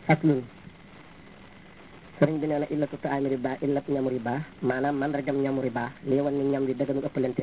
aslun sëriñ bi nee na illatu taami riba illat ñamu riba maanaam mandargam ñamu riba lii wan ni ñam bi dëgganul ëppalante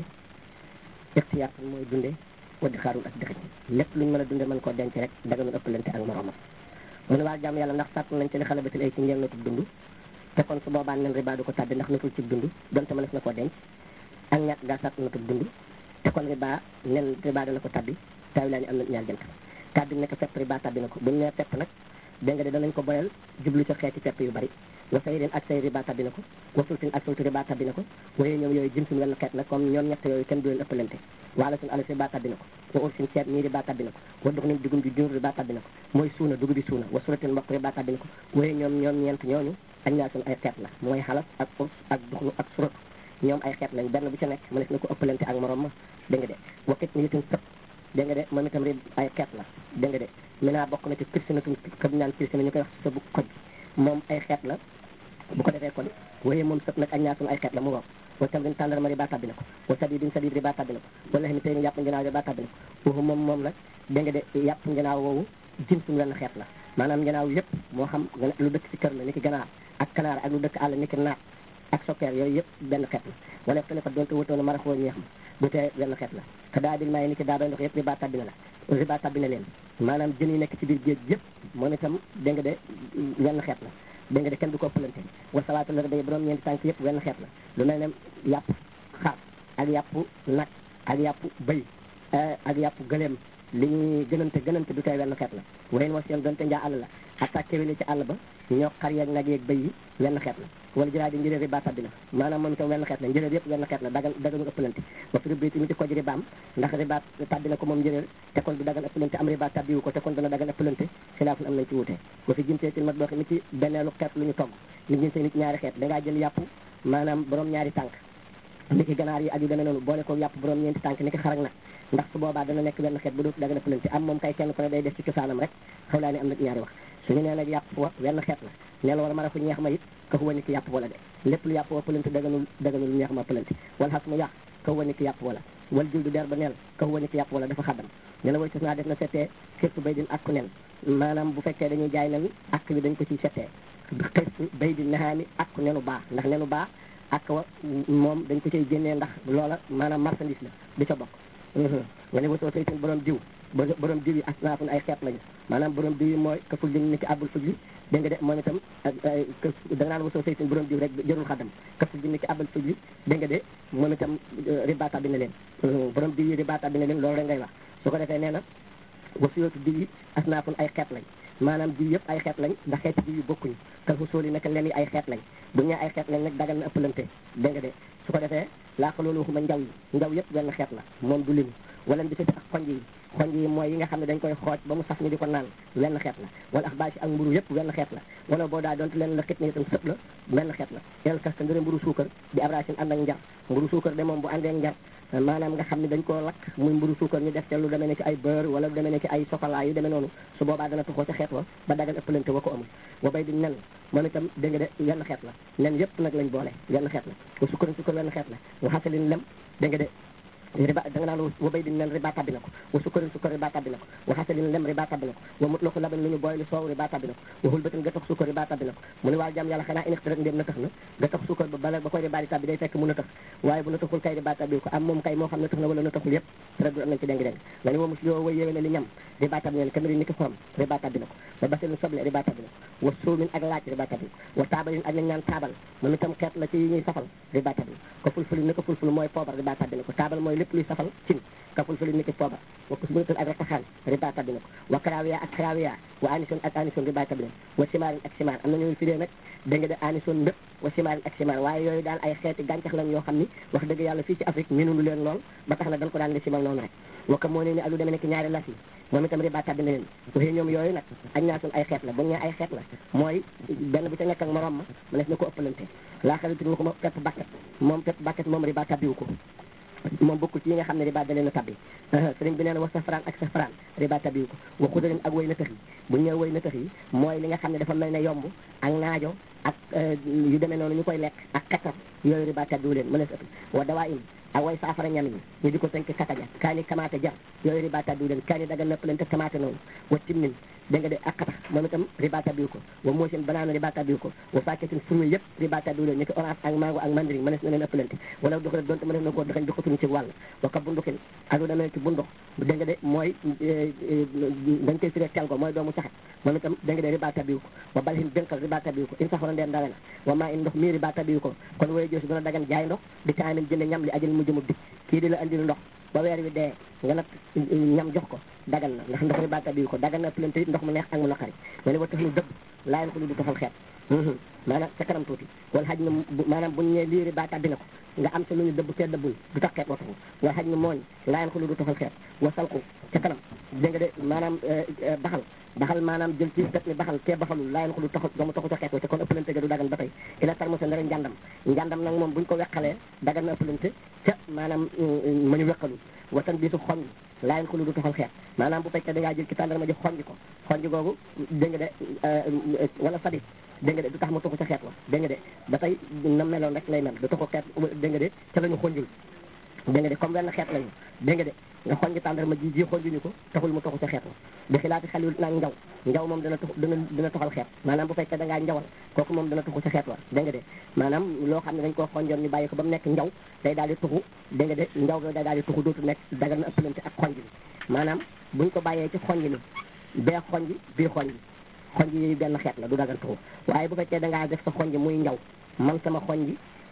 ixtiyaar mooy dunde waddi xaarul ak dëxëñ lépp luñ mën a dunde mën koo denc rek dëgganul ëppalante ak moromam mu ne waa jàmm yàlla ndax sàtt nañ ci li xale batil ay ci ngeen natub dund te kon su boobaa nen riba du ko tàbbi ndax natul ci dund donte mënees na koo denc ak ñàkk gaa sàtt natub dund te kon riba nen riba dana ko tàbbi taawi laa ñu am na ñaar jënt tàbbi nekk fepp riba tàbbi na ko buñ nee fepp nag dégg nga de danañ ko boyal jublu ci xeeti fepp yu bari wa sayrin ak say riba tàbbi na ko wa sultin ak sulti riba tàbbi na ko waaye ñoom yooyu jëm suñu wenn xeet la comme ñoom ñett yooyu kenn du leen ëppalante waala suñu alas riba tàbbi na ko wa ursin ceeb ñii riba tàbbi na ko wa dux nim dugum di jur riba tàbbi na ko mooy suuna dugub bi suuna wa sulatin mboq riba tàbbi na ko waaye ñoom ñoom ñeent ñooñu ak ñaar suñu ay xeet la mooy xalas ak urs ak duxnu ak surat ñoom ay xeet lañ benn bu ci nekk mënees na ko ëppalante ak morom ma dégg nga de wakit ni itam sëpp dégg nga de moom itam rib ay xeet la dégg nga de maintenant bokk na ci pirsinatun kab ñu naan pirsina ñu koy wax sa bu koj moom ay xeet la bu ko defee kon waaye moom sëpp nag ak ñaar suñu ay xeet la mu ngoog wa tam rin tàndarma riba tàbbi na ko wa sadidin sadid riba tàbbi na ko wala xam ne tey ni yàpp nginaaw riba tàbbi na ko waxu moom moom nag dégg nga de yàpp nginaaw woowu jin suñu wenn xeet la maanaam nginaaw yëpp moo xam lu dëkk ci kër la ni ki ganaar ak kanaar ak lu dëkk àll ni ki naat ak sokkeer yooyu yëpp benn xeet la wala téléphone doonte wutoon marax woo ñeex ma bu tee benn xeet la te daa bil maay ni ki daa bay ndox yëpp riba tàbbi na la riba tàbbi na leen maanaam jën yi nekk ci biir géej yëpp moom itam dégg nga de wenn xeet la dégg nga de kenn du ko ëppalante wa salaatu la day borom ñeenti tànk yëpp wenn xeet la lu mel ne yàpp xar ak yàpp nag ak yàpp bëy ak yàpp gëleem li ñuy gënante gënante du tey wenn xeet la wayen moo seen doonte njaa àll la xataa kéwéli ci àll ba ñoo xar yeeg nag yeeg bëy yi wenn xeet la wala jëraa di njëréer riba tàbbi na maanaam moom itam wenn xeet la njëréer yëpp wenn xeet la dagal dagalu ëppalante wa fi ribbi tamit ci koj ribaam ndax riba tàbbi na ko moom njëréer te kon du dagal ëppalante am riba tàbbiwu ko te kon dana dagal ëppalante xilaafun am nañ ci wutee wa fi jimtee ci mat boo xam ne ci benneelu xeet lu ñu togg li jimtee nit ñaari xeet dangaa jël yàpp maanaam borom ñaari tànk ni ki ganaar yi ak yu demee noonu boole ko yàpp borom ñeenti tànk ni ki xarak nag ndax su boobaa dana nekk benn xeet bu dootu dagal ëppalante am moom kay kenn ku ne day def ci cosaanam rek xaw laa ne am na ñaari wax suñu nee nag yàpp wa wenn xeet la neel wala mara fu ñeex ma it ka huwa ni ki yàpp wala de lépp lu yàpp wa pëlante daganul daganul ñeex ma pëlante wala xas mu yàq ka huwa ni ki yàpp wala wala jul du der ba neel ka huwa ni ki yàpp wala dafa xaddam ne la way tos naa def na settee xirtu bay din akku nen maanaam bu fekkee dañuy jaay nen ak bi dañ ko ciy settee xirtu bay din naxaani akku nenu baa ndax nenu baa ak wa moom dañ ko ciy génnee ndax loola maanaam marchandise la du ca bokk wala wasoo saytin borom diw borom diw yi asnaafun ay xeet lañu maanaam borom diw yi mooy ka ful li ni ki àbbul ful yi dégg nga de moom itam da nga naan wasoo saytin borom diw rek jërul xadam ka ful li ni ki àbbal ful yi dégg nga de moom itam ribaata bi na leen borom diw yi ribaata bi na leen loolu rek ngay wax su ko defee nee na wasiyootu diw yi asnaafun ay xeet lañ maanaam diw yëpp ay xeet lañ ndax xeeti diw yi bokkuñu kal fu sóoli naka len yi ay xeet lañ bu ñu ay xeet lañ nag dagal na ëppalante dégg nga de su ko defee laa ko loolu waxuma njaw yi njaw yëpp benn xeet la moom du limu wala bi ak xonj yi xonj yi mooy yi nga xam ne dañ koy xooj ba mu saf ñu di ko naan wenn xeet la wala ax baasi ak mburu yëpp wenn xeet la wala boo daa doonte leen la xit ne itam sëpp la wenn xeet la el kasta ngëre mburu suukar di abracin ànd ak njar mburu suukar de moom bu àndee njar maanaam nga xam ne dañ koo lakk muy mburu suukar ñu def ca lu demee ne ci ay beurre wala lu demee ne ci ay chocolat yu demee noonu su boobaa dana tuxoo ca xeet wa ba dagal ëppalante wa ko amul wa bay di nen moom itam dégg nga de wenn xeet la nen yëpp nag lañ boole wenn xeet la wa sukkar sukkar wenn xeet la wa xasalin lem dégg nga de riba da nga naan wa bay di nen riba tabbi na ko wa sukkarin sukkar riba tabbi na ko wa xasalin lem riba tabbi na ko wa mut lako laban lu ñu booy lu soow riba tabbi na ko wa xulbatin ga tax sukkar riba tabbi na ko mu ne waaw jàmm yàlla xanaa inixti rek ndéem na tax na ga tax sukkar ba bala ba koy riba di tabbi day fekk mu na tax waaye bu na taxul kay riba tabbi ko am moom kay moo xam ne tax na wala na taxul yëpp rek du am nañ ci déng déng nga ni wa mus yoo way yéwé na li ñam riba tabbi neen kamari ni ki xorom riba tabbi na ko wa basilin soble riba tabbi na ko wa suumin ak laaj riba tabbi na ko wa taabalin ak lañ naan taabal moom itam xeet la ci yi ñuy safal riba tabbi na ko fulfuli ni ko fulful mooy poobar riba tabbi na ko taabal mooy lépp luy safal cin ka fulfuli ni ki poobar wa kus munatul ak rataxaan riba tabbi na ko wa karaawiya ak karaawiya wa anison ak anison riba tabbi na ko wa simaarin ak simaar am na ñooy firee nag dégg nga de anison ndëpp wa simaarin ak simaar waaye yooyu daal ay xeeti gàncax lañ yoo xam ni wax dëgg yàlla fii ci Afrique minunu leen lool ba tax na dañ ko daan li simal noonu rek waka moo ne ni ak lu demee ne ki ñaari las yi moom itam riba tabbi na leen waxee ñoom yooyu nag ak ñaasun ay xeet la bu ñu ay xeet la mooy benn bu ca nekk ak morom ma ma nes na ko ëppalante laa xarit ñu ko ma pepp bakket moom pepp bakket moom riba tabbiwu ko moom bokkul ci yi nga xam ne riba da leen a tabbi sëriñ bi nee na wa safraan ak safraan riba tabbiwu ko wa xudarin ak way na tax yi bu ñëw way na tax yi mooy li nga xam ne dafa mel ne yomb ak naajo ak yu demee noonu ñu koy lekk ak xetar yooyu riba tabbiwu leen mën a sëpp wa dawaa in ak way saafara ñam yi ñu di ko tënk kataja kaani kamaate jar yooyu riba tabbiwu leen kaani daga nëpp leen te kamaate noonu wa timnin dégg nga de ak xatax moom itam riba tabiw ko wa moosin banaana riba tabiw ko wa fàkketin fruit yëpp riba tabiw leen ni ki orange ak mango ak mandarin mënees na leen ëppalante wala doxale donte mënees na koo daxañ di xatuñ ci wàll wa ka bunduxin ak lu demee ci bundux dégg nga de mooy dañ koy firee tel ko mooy doomu saxet moom itam dégg nga de riba tabiw ko wa balhin dénkal riba tabiw ko in saxoon ndeen dawe na wa maa in ndox mii riba tabiw ko kon wooye joosi dana dagan jaay ndox di taamin jënd ñam li ajal mu jëmub dik kii di la andil ndox ba weer wi dee nga nag ñam jox ko dagan na ndax ndox riba tabiw ko dagan na plante ndox mu neex ak mu naqari ma ne wa tax lu dëbb laayen ko lu du tofal xeet maanaam sa kanam tuuti wala xaj na maanaam buñ ne lii riba tabi na ko nga am sa lu ñu dëbb te dëbbul du tax xeet watafu wala xaj na mooñ laayen ko lu du tofal xeet wa salku ca kanam dégg nga de maanaam baxal baxal maanaam jël ci tet ni baxal kee baxalul laayen ko lu taxu doomu taxu ca xeet wa te kon ëppalante ga du dagan ba tey ila tarmosa ndara njàndam njàndam nag moom buñ ko weqalee dagan na ëppalante ca maanaam ma ñu weqalul watan bi su xoñ laayen ko lu du tofal xeet maanaam bu fekkee da ngaa jël ci tàndarma ji xonj ko xonj googu dégg nga de wala sadit dégg nga de du tax mu tuxu ca xeet wa dégg nga de ba tey na meloon rek lay mel du taxu xeet dégg nga de ca la ñu xonjul dégg nga de comme wenn xeet lañu dégg nga de nga xonj tàndarma ji ji xonjuñu ko taxul mu tuxu ca xeet wa bi xilaati xalil nag njaw njaw moom dana tux dana dina toxal xeet maanaam bu fekkee da ngaa njawal kooku moom dana tuxu ca xeet wa dégg nga de maanaam loo xam ne dañ koo xonjoon ñu bàyyi ko ba mu nekk njaw day daal di tuxu dégg nga de njaw bi day daal di tuxu dootu nekk dagal na ëppalante ak xonj bi maanaam buñ ko bàyyee ci xonj ni bee xonj bii xonj xonj yi benn xeet la du dagan tuxu waaye bu fekkee da ngaa def sa xonj muy njaw man sama xonj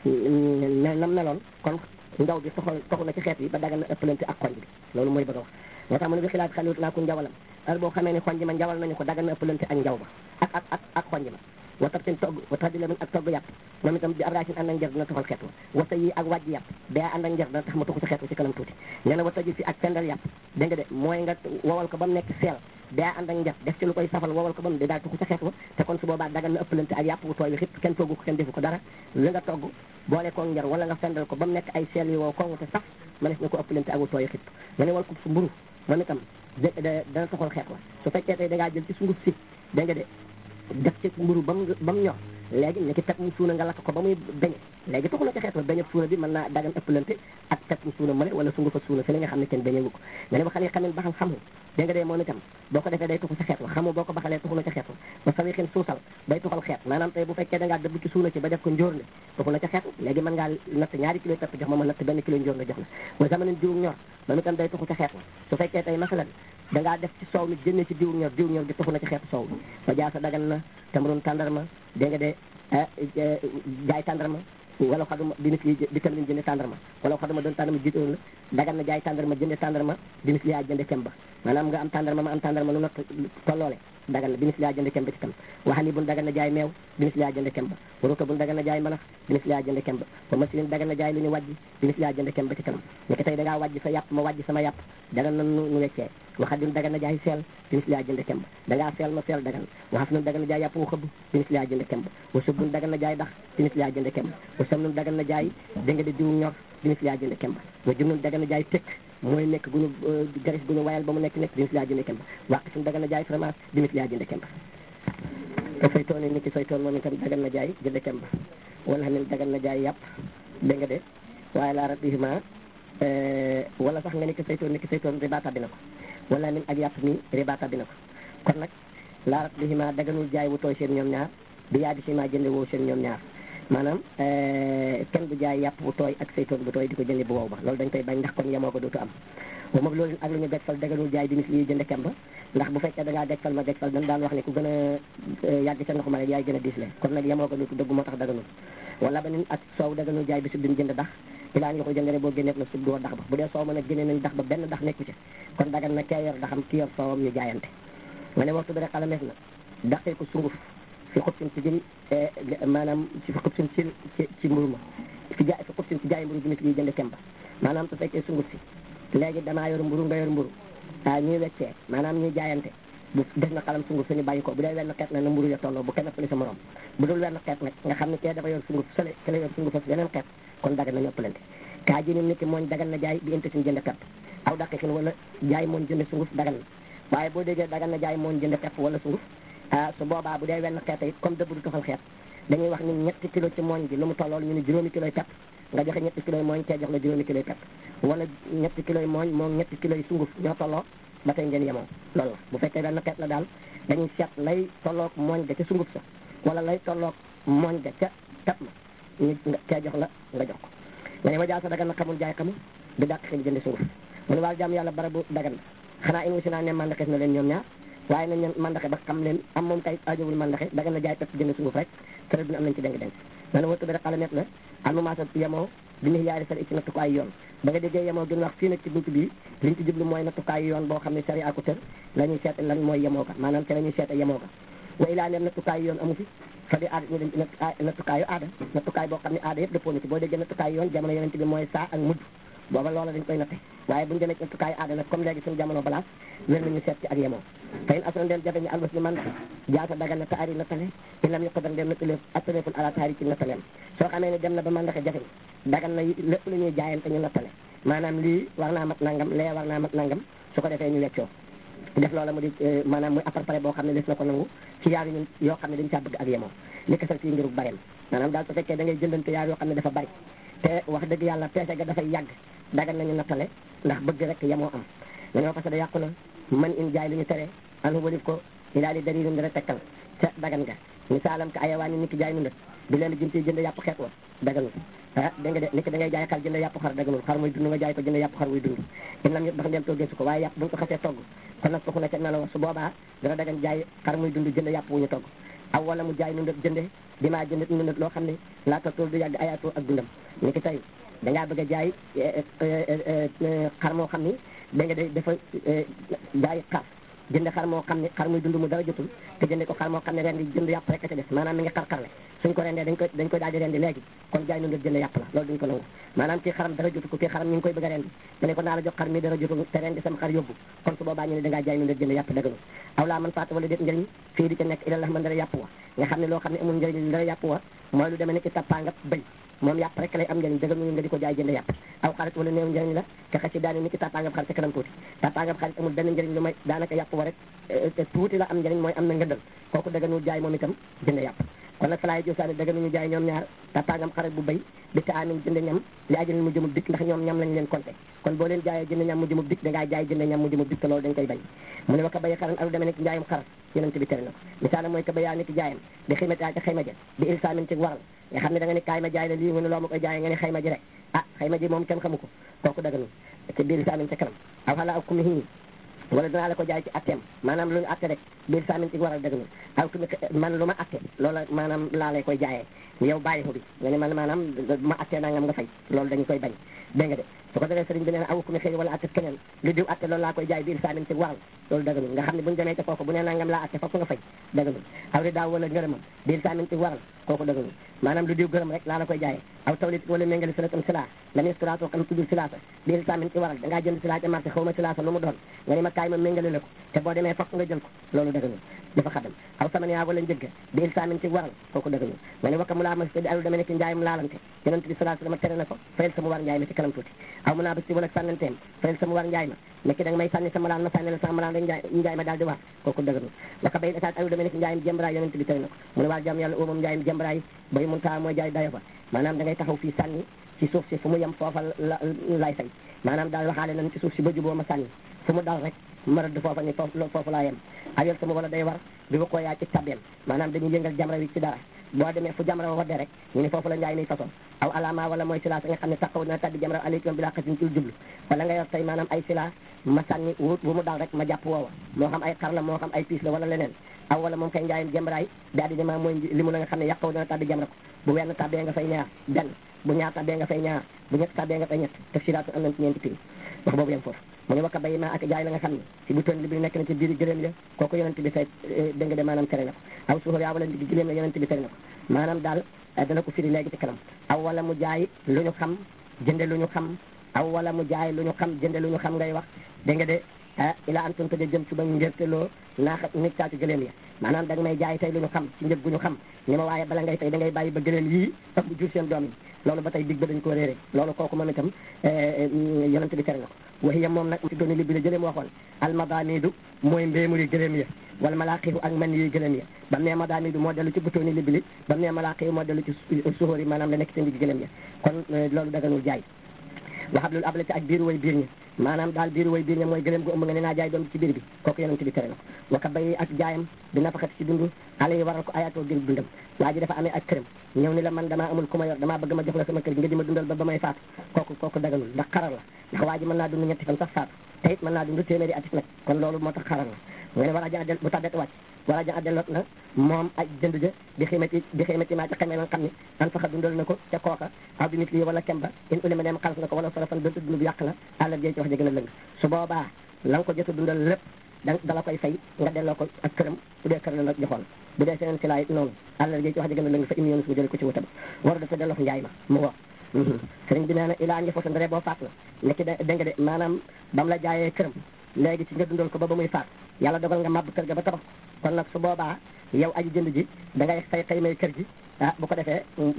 ne nam meloon kon njaw bi toxal toxu na ci xeet yi ba dagal na ëppalante ak xonj bi loolu mooy bëgg a wax moo tax mu ne bi xilaat xalut naa ko njawalam heure boo xamee ne xonj ma njawal nañu ko dagal na ëppalante ak njaw ba ak ak ak ak xonj ma watat seen togg wata di lamin ak togg yàpp moom itam bi abracin ànd ak njër dina toxal xeet wa wata yi ak wàjji yàpp bee ànd ak njër dina tax ma tuxu ci xeet wa ci kanam tuuti nee na wata ji si ak pendal yàpp dégg nga de mooy nga wowal ko ba mu nekk seel bee ànd ak njër def ci lu koy safal wowal ko ba mu di daal tuxu ci xeet wa te kon su boobaa dagal na ëppalante ak yàpp bu tooy wi xip kenn toggu ko kenn defu ko dara li nga togg boole koo njër wala nga fendal ko ba mu nekk ay seel yi wow kongu te sax mënees na ko ëppalante ak bu tooy xip nga ne wal ko su mburu moom itam dana toxal xeet wa su fekkee tey da ngaa jël ci sunguf si dégg nga de def ci mburu ba mu ba mu ñor léegi ne ci pep mu suuna nga lakk ko ba muy beñe léegi taxu na ci xeet wa beñe suuna bi mën naa dagan ëppalante ak pep mu suuna mëne wala sungufa suuna fi li nga xam ne kenn beñewu ko nga ne ba xale xamen baxal xamu dégg nga dee moom itam boo ko defee day tuxu ci xeet wa xamu boo ko baxalee tuxu na ci xeet wa ba sawi xin suusal day tuxal xeet maanaam tey bu fekkee da ngaa dëbb ci suuna ci ba def ko njóor ne tuxu na ci xeet wa léegi mën ngaa natt ñaari kilo pepp jox ma ma natt benn kilo njóor nga jox la wa zamanin jiwu ñor moom itam day tuxu ci xeet wa su fekkee tey masalan da ngaa def ci soow mi génne ci diw ñor diw ñor di tuxu na ci xeetu soow bi ba jaasa dagan na tamrun tàndarma dégg nga de jaay tàndarma wala xaduma dinis li di tamrin jënde tàndarma wala xaduma doon tàndarma jiitoon la dagan na jaay tàndarma jënde tàndarma dinis li yaa jënde kemba maanaam nga am tàndarma ma am tàndarma lu not tolloole dagan na dinis li yaa jënde kemba ci tam waxali bun dagan na jaay meew dinis li yaa jënde kemba waruta bun dagan na jaay manax dinis li yaa jënde kemba ba masilin dagan na jaay lu ñu wàjji dinis li yaa jënde kemba ci kanam nekk tey da ngaa wàjji sa yàpp ma wàjji sama yàpp dagan na nu weccee waxa din dagan na jaay seel dinis li yaa jënde kemba da ngaa seel ma seel dagan waxaf nun dagan na jaay yàpp wu xëbb dinis li yaa jënde kemba wa subun dagan na jaay dax dinis li yaa jënde kemba wa sam nun dagan na jaay dégg nga di diw ñor dinis li yaa jënde kemba wa jum nun dagan na jaay tekk mooy nekk gu ñu garis gu ñu wayal ba mu nekk nekk dinis li yaa jënde kemba wàq suñ dagan na jaay fromage dinis li yaa jënde kemba te saytoon ni ki saytoon moom itam dagan na jaay jënde kemba wala min dagan na jaay yàpp dégg nga de waaye laa ratihima wala sax nga ni ki saytoon ni ki saytoon riba tabbi na ko wala min ak yàpp mi riba tabbi na ko kon nag laa ratihima daganul jaay wu tooy seen ñoom ñaar bi yaa di si ma jënde woo seen ñoom ñaar maanaam kenn du jaay yàpp bu tooy ak saytoon bu tooy di ko jënde bu wow ba loolu dañ koy bañ ndax kon yemoo ko dootu am wa moom loolu ak lu ñu gejfal daganul jaay dimis li jënde kemba ndax bu fekkee da ngaa gejfal ma gejfal dañ daan wax ne ku gën a yàgg ca ndox ma rek yaay gën a diisle kon nag yemoo ko dootu dëgg moo tax daganul wala ba nin ak soow daganul jaay bi su din jënd dax ilaa ñu ko jënd rek boo génneet na sub doo dax ba bu dee soow ma nag génne nañ dax ba benn dax nekku ci kon dagan na kee yor daxam ki yor soowam ñu jaayante nga ne waxtu bi rek xalameef na daxee ko sunguf fi xubsin ci jël maanaam ci fi xubsin ci ci ci mburu ma fi jaay fi xubsin ci jaay mburu bi nit ñuy jënd kemba maanaam su fekkee sunguf si léegi damaa yor mburu nga yor mburu ah ñuy weccee maanaam ñuy jaayante bu def na xalam sunguf suñu bàyyi ko bu dee wenn xeet na na mburu ya tolloo bu kenn fële sa morom bu dul wenn xeet nag nga xam ne kee dafa yor sunguf sële ke la yor sunguf ak yeneen xeet kon dagan nañu ëppalante kaa ji nim nit ki mooñ dagan na jaay bi inte sin jënd pepp aw daqiqin wala jaay mooñ jënd sunguf dagan na waaye boo déggee dagan na jaay mooñ jënd pepp wala sunguf ah su boobaa bu dee wenn xeet it comme dëbb du toxal xeet dañuy wax ni ñetti kilo ci mooñ bi lu mu tollool ñu ni juróomi kiloy pepp nga joxe ñetti kiloy mooñ kee jox la juróomi kiloy pepp wala ñetti kiloy mooñ moom ñetti kiloy sunguf ñoo tolloo ba tey ngeen yemoo loolu la bu fekkee benn xeet la daal dañuy seet lay tolloog mooñ ga ca sunguf sa wala lay tolloog mooñ ga ca tab ma ñu kee jox la nga jox ko nga ne ma jaa sa dagan na xamul jaay xamul di dàq xëy jënd sunguf mu ne wàllu jàmm yàlla barabu dagan na xanaa in si naa ne mandaxes na leen ñoom ñaar waaye nañ leen mandaxe ba xam leen am moom kay ajowul mandaxe dagan na jaay pepp jënd sunguf rek tërë duna am nañ ci dénk dénk ma ne wattu bi rek xala net la almumasa yemoo bi ñu yaari sari ci nattukaay yoon ba nga déggee yemoo gën wax fii nag ci buntu bii liñ ci jublu mooy nattukaay yoon boo xam ne sari ako tër la ñuy seet lan mooy yemoo ka maanaam te la ñuy seete yemoo ka wa ilaa neem nattukaay yoon amu fi fa di aada ñu dem ci nattukaayu aada nattukaay boo xam ne aada yëpp dëppoo na ci boo déggee nattukaay yoon jamono yonent bi mooy saa ak mujj booba loola dañ koy natte waaye buñu demee ci nattukaayu aada nag comme léegi suñu jamono balaas wér nañu seet ci ak yemoo fa in asra ndeen jafe ñu albas ni man jaasa dagal na taari nattale in lam yuqadar ndeen nattale attaleful ala taari ci nattaleem soo xamee ne dem na ba mandaxe jafe dagal na lépp lu ñuy jaayante ñu nattale maanaam lii war naa mat nangam lee war naa mat nangam su ko defee ñu weccoo def loola mu di maanaam muy appareil boo xam ne des na ko nangu ci yaar ñun yoo xam ne dañ caa bëgg ak yemoo li kasal fii ngirub bareem maanaam daal su fekkee da ngay jëndante yaar yoo xam ne dafa bari te wax dëgg yàlla peese ga dafay yàgg dagal nañu nattale ndax bëgg rek yemoo am nga ñoo parce que da yàqu na man in jaay lu ñu tere anu walif ko i daal di dari nun dara tekkal ca dagan ga misaalam ka ayawaan ni nit ki jaay nu ndët di leen jëm ci jënd yàpp xeet wa daganul ah dégg nga de nit ki da ngay jaay xar jënd yàpp xar daganul xar muy dund nga jaay ko jënd yàpp xar muy dund in lam yëpp dafa dem toggee su ko waaye yàpp buñ ko xasee togg kon nag foofu na ca nelaw su boobaa dana dagan jaay xar muy dund jënd yàpp wu ñu togg aw wala mu jaay nu ndët jënde di maa jënd nu ndët loo xam ne laata tool du yàgg ayaatoo ak dundam ni ki tey dangaa bëgg a jaay xar moo xam ni da nga day dafa jaay xaaf jënd xar moo xam ne xar muy dund mu dara jotul te jënde ko xar moo xam ne ren di jënd yàpp rek a ca des maanaam mi ngi xar-xarle suñ ko rendee dañ koy dañ koy daal di rendi léegi kon jaay nu ndët jënd yàpp la loolu duñ ko nangu maanaam kii xaram dara jotul ko kii xaram ñu ngi koy bëgg a rendi nga ne ko naa la jox xar mi dara jotul te rendi sama xar yóbbu kon su boobaa ñu ne dangaa jaay nu ndët jënd yàpp dagalu aw laa man faata wala déet njëriñ fii di ca nekk ila la man dara yàpp wa nga xam ne loo xam ne amul njëriñ dara yàpp wa mooy lu demee ne ki tappaa nga bëy moom yàpp rek lay am njëriñ dëgg nga di ko jaay jënd yàpp aw xarit wala néew njëriñ la te xasi daani ni ki tàppaangab xarit ci kanam tuuti tàppaangab xarit amul benn njëriñ lu may daanaka yàpp wa rek te tuuti la am njëriñ mooy am na ngëndal kooku dëgganul jaay moom itam jënd yàpp kon nag falaay josaani dëgganuñu jaay ñoom ñaar tàppaangam xarit bu béy bi ta amin jënd ñam li ajal mu jëmub dikk ndax ñoom ñam lañ leen compté kon boo leen jaayee jënd ñam mu jëmub dikk dangaa jaay jënd ñam mu jëmub dikk te loolu dañ koy bañ mu ne wa ka bayi xaran alu demee nekk njaayum xarat yonent bi tere na ko misaala mooy ka bayaa nekk jaayam di ximata ca xayma ja di ilsaamin ci waral nga xam ne da nga ne kaay ma jaay la lii mu ne loo ma koy jaayee nga ne xayma ji rek ah xayma ji moom kenn xamu ko kooku daganul ci biir ilsaamin ca kanam aw xala ak kumihi wala danaa la ko jaay ci atteem maanaam lu ñu atte rek biir saamin ci waral dëgg aw kumi man lu ma atte loola maanaam laa lay koy jaayee yow bàyyi ko bi nga ne man maanaam ma attee nangam nga fay loolu dañu koy bañ dégg nga de su ko defee sëriñ bi nee na aw kumi xëy wala atte keneen lu diw atte loolu laa koy jaay biir saamin ci waral loolu dëgganul nga xam ne buñu demee ca foofu bu ne nangam laa atte foofu nga fay dëgganul aw ri daaw wala ngërëmam biir saamin ci waral kooku dëgganul maanaam lu diw gërëm rek laa la koy jaayee aw tawlit wala méngali silatam sila la ministrato xam tuddul silasa biir saamin ci waral dangaa jënd sila ca marché xaw ma silasa lu mu doon nga ne ma kaay ma méngale la ko te boo demee fokk nga jël ko loolu dëgganul dafa xadam aw sama yaa wala njëgg biir saamin ci waral kooku dëgganul nga ne wakka mu laa mas di alu dama nekk njaayum laalante yonent bi sallallahu alayhi wasallam tere na ko fayal sama war njaay ma ci kanam tuuti aw mu naa basi wala sànnanteem fayal sama war njaay ma nekki da nga may sànni sama laan ma sànni la sama laan rek njaay njaay ma daal di war kooku dëgganul wakka bay esaat alu dama nekk njaayum jëmbaraay yonent bi tere na ko mu ne waa jàmm yàlla umam njaayum jëmbaraay bay mun taa mooy jaay dayo ba maanaam da ngay taxaw fii sànni ci suuf si fu mu yem foofa la lay fay maanaam daal waxaale nañ ci suuf si ba juboo ma sànni fu mu dal rek ma rëdd foofa ni foofu foofu laa yem ayol sama wala day war bi ba ko yaa ci tabeem maanaam dañuy yëngal jamra wi ci dara boo demee fu jamra wa wadde rek ñu ne foofu la njaay mi façon aw alama wala mooy sila sa nga xam ne taxaw na taddi jamra alaykum bi laa xasin ci jublu wala nga yor tey maanaam ay sila ma sànni wut bu mu dal rek ma jàpp woowa moo xam ay xar la moo xam ay piis la wala leneen aw wala moom kay njaayam jamraay daal di dema mooy li mu la nga xam ne yàqaw dana taddi jamra ko bu wenn tabbee nga fay ñaar benn bu ñaar tabbee nga fay ñaar bu ñett tabbee nga fay ñett te siraatu am nañ ci ñeenti prix wax boobu yem foofu mu ne wakka bayi ma ak jaay la nga xam ne ci bu toon li bi nekk na ci biir gëléem ya kooku yonent bi say dégg nga de maanaam tere na ko aw suufar yaa wala ndigg gëléem la yonent bi tere na ko maanaam daal dana ko firi léegi ci kanam aw wala mu jaay lu ñu xam jënde lu ñu xam aw wala mu jaay lu ñu xam jënde lu ñu xam ngay wax dégg nga de ah ila an tunta de jëm ci ba ngérteloo naaxa nit caatu gëléem ya maanaam da nga may jaay tey lu ñu xam ci njëg gu ñu xam ni ma waaye bala ngay tey da ngay bàyyi ba gëléem yii ëpp jur seen doom yi loolu ba tey dig ba dañ koo réere loolu kooku moom itam yonent bi tere na ko waxiya moom nag ci dooni li bi la jëlee mu waxoon almadanidu mooy mbéemuri gëléem ya wala malaaqihu ak man yi gëléem ya bam ne madanidu moo dellu ci butooni li bili bam ne malaaqihu moo dellu ci suhóor yi maanaam la nekk ci ndig gëléem ya kon loolu daganul jaay waxab loolu ablati ak biir way biir ñi maanaam daal biir way biir ña mooy gëléem gu ëmb nga ne naa jaay doom ci biir bi kooku yonent bi tere na ko waka bay ak jaayam di nafaxat ci dund xale yi waral ko ayatoo gën dundam waa ji dafa amee ak këram ñëw ni la man damaa amul ku ma yor damaa bëgg ma jox la sama kër gi nga di ma dundal ba ba may faatu kooku kooku daganul ndax xarar la ndax waa ji mën naa dund ñetti fan sax faatu te it mën naa dund téeméeri atis nag kon loolu moo tax xarar la nga ne war a ja del bu tàddee wàcc war a ja delloot na moom ay jënd ja di ximati di ximati maa ca xamee nga xam ne an faxa dundal na ko ca kooka aw bi nit lii wala kemba in ulima neem xalas na ko wala solo fan donte dund bu yàq la àllal jëy ci wax ja gën a lëng su boobaa la nga ko jot a dundal lépp da dala koy fay nga delloo ko ak këram bu dee kër la nag joxoon bu dee seneen si laa it noonu àllal jëy ci wax ja gën a lëng fa imi yoonu su jële ko ci wutam war dafa delloo njaay ma mu wax sëriñ bi nee na ilaa njëfootan ndare boo faat na nekki da nga de maanaam bam la jaayee këram léegi ci nga dundal ko ba ba muy faat yàlla dogal nga màbb kër ga ba tabax kon nag su boobaa yow aji jënd ji da ngay fay xëy may kër gi ah bu ko defee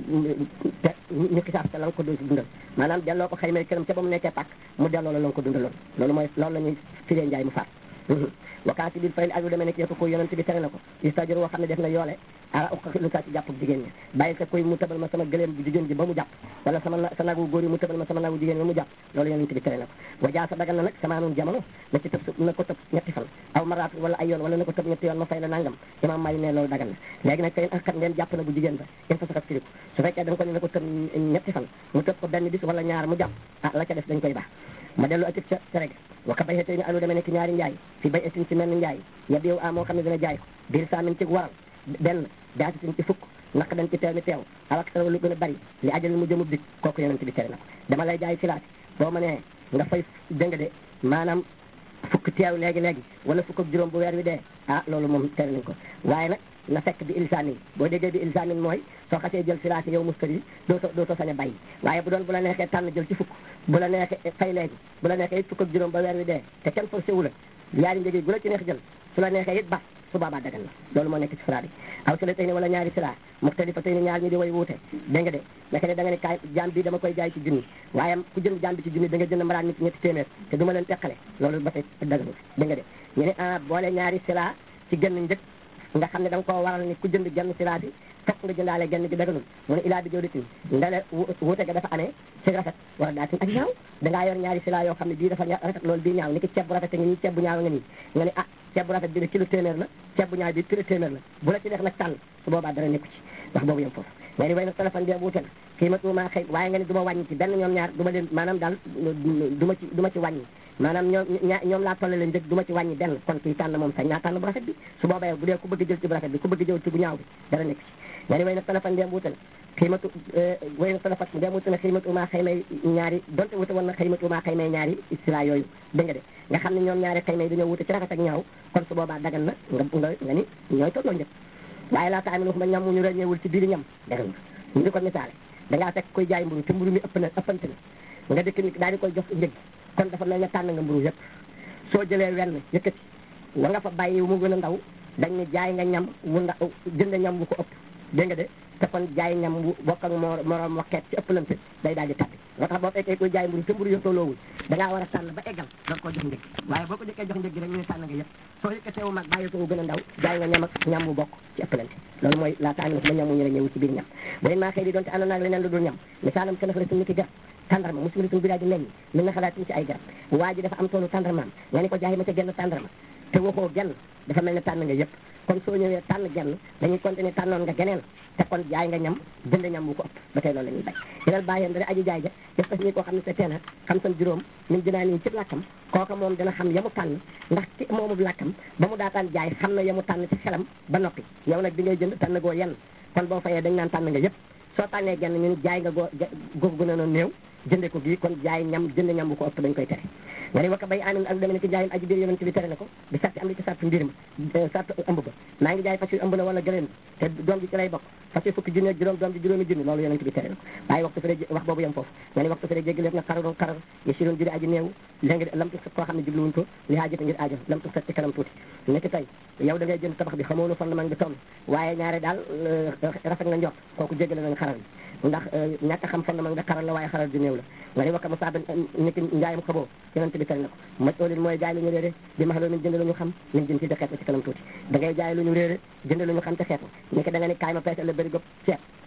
te ñu xisaab te la nga ko doon si dundal maanaam delloo ko xëy may këram ca ba mu nekkee pàkk mu delloo la la nga ko dundaloon loolu mooy loolu la ñuy firee njaay mu faat wakaati bil fayli ak lu demee ne ki yëpp ko yonent bi tere na ko istajur woo xam ne def na yoole ala uqa lu saa ci jàpp jigéen ñi bàyyi sa koy mu tëbal ma sama gëléem bi jigéen ji ba mu jàpp wala sama sa nagu góor yi mu tëbal ma sama nagu jigéen ba mu jàpp loolu yonent bi tere na ko wajaa sa dagal na nag sama noon jamono na ci tëb su na ko tëb ñetti fan aw maraat wala ay yoon wala na ko tëb ñetti yoon ma fay la nangam imam Maalik ne loolu dagal na léegi nag tey ak ngeen jàpp na bu jigéen ba in fa saxat firiku su fekkee da nga ko ne na ko tëb ñetti fan mu tëb ko benn bis wala ñaar mu jàpp ah la ca def dañ koy baax ma dellu atif ca tere ga waka bay xetey ni alu demee nekk ñaari njaay fi bay etin ci mel ni njaay ya biyow a moo xam ne dina jaay ko biir saamin ci waral benn daasitin ci fukk naq dañ ci teew mi teew awak sa lu gën a bari li ajal mu jëmub dik kooku yonent bi tere na ko dama lay jaay filaati boo ma nee nga fay dëng de maanaam fukk teew léegi léegi wala fukk ak juróom bu weer wi dee ah loolu moom tere nañ ko waaye nag na fekk bi ilsaamin boo déggee bi ilsaamin mooy soo xasee jël filaati yow mustari yi dootoo dootoo sañ a bàyyi waaye bu doon bu la neexee tànn jël ci fukk bu la neexee fay léegi bu la neexee it fukk ak juróom ba weer wi dee te kenn forcé wu la yaari njëg yi bu la ci neex jël su la neexee it ba su boobaa dagan na loolu moo nekk ci firaat yi aw si la tey ni wala ñaari sila muxtalifa tey ni ñaar ñi di way wuute dégg nga de naka ne da nga ne kaay jaam bi dama koy jaay ci junni waaye ku jënd jaam bi ci junni da nga jënd mbaraan nit ñetti téeméer te du ma leen teqale loolu ba tey daganul dégg nga de ñu ne ah boole ñaari sila ci gën njëkk nga xam ne da nga koo waral ni ku jënd genn sila bi fokk nga jëndaale genn gi daganul mu ne ilaa bi jawditin ndale wuute ga dafa amee ci rafet wala daatin ak ñaaw dangaa yor ñaari sila yoo xam ne bii dafa rafet loolu bii ñaaw ni ki ceeb bu rafet nga nii ceeb bu ñaaw nga nii nga ne ah ceeb bu rafet bi ne kilo téeméer la ceeb bu ñaaw bi kilo téeméer la bu la ci neex nag tànn su boobaa dara nekku ci wax boobu yem foofu nga ni way nag téléphone bi wuute na kii ma tuuma xëy waaye nga ne du ma wàññi ci benn ñoom ñaar du ma leen maanaam daal du ma ci du ma ci wàññi maanaam ñoom ñoom laa tolle leen njëg du ma ci wàññi benn kon kii tànn moom sañ naa tànn bu rafet bi su boobaa yow bu dee ku bëgg jël ci bu rafet bi ku bëgg jël ci bu ñaaw bi dara nekk ci nga ni way nag téléphone bi wuute na xiimatu way nag téléphone bi wuute na xiimatu maa xëy may ñaari donte wuute woon na xiimatu maa xëy may ñaari sila yooyu dégg nga de nga xam ne ñoom ñaari xëy may dañoo wuute ci rafet ak ñaaw kon su boobaa dagan na nga nga nga ni ñooy tolloo njëg waaye laata amin waxuma ñam mu ñu ràññeewul ci biir ñam dagan na ñu di ko misaale dangaa fekk koy jaay mburu te mburu mi ëpp na ëppante na nga dëkk ni daal di koy jox njëg kon dafa mel ne tànn nga mburu yëpp soo jëlee wenn yëkkati wa nga fa bàyyi mu gën a ndaw dañ ne jaay nga ñam wu ndaw jënd ñam wu ko ëpp dégg nga de te kon jaay ñam wu bokk ak moo moroom waxeet ci ëppalante day daal di tabbi moo tax boo fekkee koy jaay mburu te mburu yëpp tolloowul da ngaa war a tànn ba eggal doog koo jox njëg waaye boo ko jëkkee jox njëg gi rek ñu ne tànn nga yëpp soo yëkkatee wu mag bàyyi ko wu gën a ndaw jaay nga ñam ak ñam wu bokk ci ëppalante loolu mooy laa taamina ba ñam wu ñu la ñëwu ci biir ñam bu leen maa xëy di doon te ànd naag leneen lu dul ñam misaalam kenn fa la suñu ki garab tàndarma musimili suñu biraa di meññ min na xalaatin ci ay garab waa ji dafa am toolu tàndarmaam nga ni ko jaay ma ca genn tàndarma te waxoo genn dafa mel ne tànn nga yëpp kon soo ñëwee tànn genn dañuy continuer tànnoon nga geneen te kon jaay nga ñam jënd ñam wu ko ëpp ba tey loolu la ñuy bay yenal bàyyeen dara aji jaay ja def ko si ñi koo xam ne sa teena xam san juróom min dinaa nii ci làkkam kooka moom dina xam yamu tànn ndax ci moomu làkkam ba mu daataan jaay xam na yamu tànn ci xelam ba noppi yow nag bi ngay jënd tànn goo yenn kon boo fayee dañ naan tànn nga yëpp soo tànnee genn ñu jaay nga goo googu gën a noon néew jënde ko gii kon jaay ñam jënd ñam bu ko ëpp dañ koy tere nga ni wakka bay amin ak deme ne ki jaayum aji biir yonent bi tere na ko bi sarti am li ci sartu mbir ma sartu ëmb ba maa ngi jaay fas yu ëmb la wala gëleen te doom ji ci lay bokk fas yu fukki junni ak juróom doom ji juróomi junni loolu yonent bi tere na ko waaye waxtu fere wax boobu yem foofu nga ni waxtu fere jéggi lépp na xararoon xarar ye si doon judi aji néew léegi lam tu koo xam ne jubluwuñ ko li haajata ngir aajo lam tu ci kanam tuuti nekk tey yow da ngay jënd tabax bi xamoonu fondement bi toll waaye ñaare daal rafet nga njort kooku jéggale nañ xarar bi ndax ñàkk a xam fondement nga xaral la waaye xaral ju néew la nga ni wakka mu saaban niki njaayam xaboo yonent bi tere na ko maj oolin mooy jaay lu ñu réere bi max loo min jënd lu ñu xam min jën ci de xeet ci kanam tuuti da ngay jaay lu ñu réere jënd lu ñu xam te xeet niki da nga ni kaay ma peesal la bëri gopp ceeb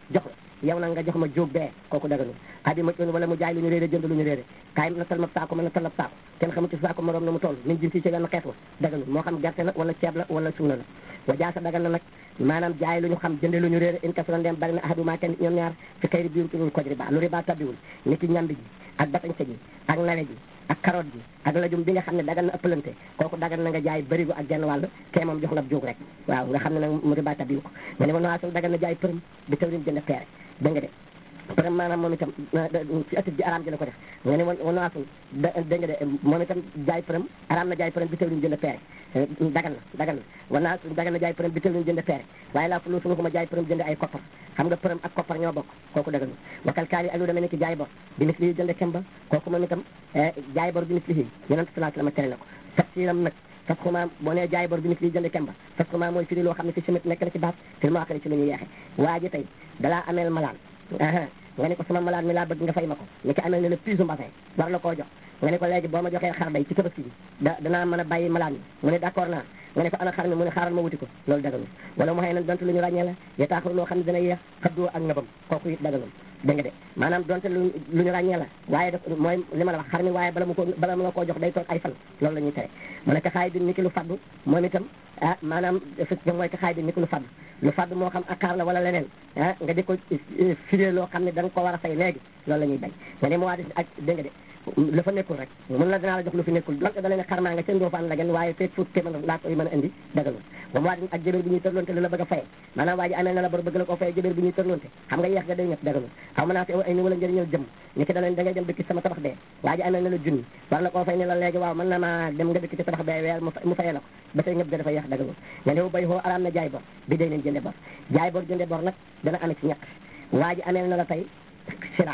jox la yow nag nga jox ma jóob bee kooku daganul adi ma wala mu jaay lu ñu réere jënd lu ñu réere kaay na tal ma saako ma na tal ab saako kenn xamu ci saako morom na mu toll min jin si ci benn xeet wa daganul moo xam gerte la wala ceeb la wala suuna la wa jaasa dagan na nag maanaam jaay lu ñu xam jënde lu ñu réere in kasura ndem bari na ahaduma kenn ñoom ñaar fi xëyri biiru turul koj riba lu riba tabbiwul ni ki ñambi ji ak batañse ji ak nawe ji ak carotte ji ak lajum bi nga xam ne dagan na ëppalante kooku dagan na nga jaay bërigo ak genn wàll kee moom jox la jóg rek waaw nga xam ne nag mu riba tabbiwu ko nga ne ma noasul dagan na jaay përëm bi tawrin jënd peere da nga de përëm maanaam moom itam ci ëtt ji araam ji la ko def nga ne wa noasul da dégg nga de moom itam jaay përëm araam na jaay përëm bi tawrin jënd peere dagan na dagan na wanaa dagan na jaay përëm bi tawrin jënd peere waaye laa fulu sunu ko ma jaay përëm jënd ay koppar xam nga përëm ak koppar ñoo bokk kooku dagan na wakal kaali ak lu demee ni ki jaay bor bi mis lii jënd kemba kooku moom itam jaay bor bi mis lii yonent sallallahu alayhi wa sallam tere na ko tafsiram nag fas xumaa boo nee jaay bor bi mis lii jënd kemba fas xumaa mooy firi loo xam ne fi simit nekk na ci baat fir moo xëri ci lu ñu yeexe waa ji tey dalaa ameel malaan nga ne ko sama malaan mi laa bëgg nga fay ma ko ni ki ameel ne la piisu mbasin war la koo jox nga ne ko léegi boo ma joxee xar day ci tabaski bi da danaa mën a bàyyi malaan mi mu ne d'accord naa nga ne ko ana xar mi mu ne xaaral ma wuti ko loolu daganul wala mu xëy na donte lu ñu ràññee la yetaaxul loo xam ne dana yeex xaddoo ak ngëbam kooku it daganul dégg nga de maanaam donte lu lu ñu ràññee la waaye daf mooy li ma la wax xar mi waaye bala mu ko bala mu la koo jox day toog ay fan loolu la ñuy tere mu ne ka xaay bi ni ki lu faddu moom itam ah maanaam fi mooy ka xaay bi ni ki lu faddu lu faddu moo xam akaar la wala leneen ah nga di ko firee loo xam ne da nga ko war a fay léegi loolu la ñuy bañ nga ne mu waa di ak dégg nga de lu fa nekkul rek mun la dinaa la jox lu fi nekkul donte da leen xarmaa nga seen doofaan la gen waaye feeg fuut téeméer laa koy mën a indi dagalul ba mu waa di ak jëbéer bu ñuy tërloonte lu la bëgg a faye maanaam waa ji amee na la bor bëgg la koo faye jëbéer bu ñuy tërloonte xam nga yeex nga day ñëpp dagalul xaw ma naa fi ay ni wala njëriñal jëm ni ki da leen da ngay dem dëkk sama tabax bee waa ji amee na la junni war la koo fay ne la léegi waaw mën na maa dem nga dëkk ci tabax bee weer mu fayee la ko ba tey ñëpp da dafa yeex dagalul nga ne bay xoo araam na jaay bor bi day leen jënde bor jaay bor jënde bor nag dana amee ci ñett waa ji amee na la tey sira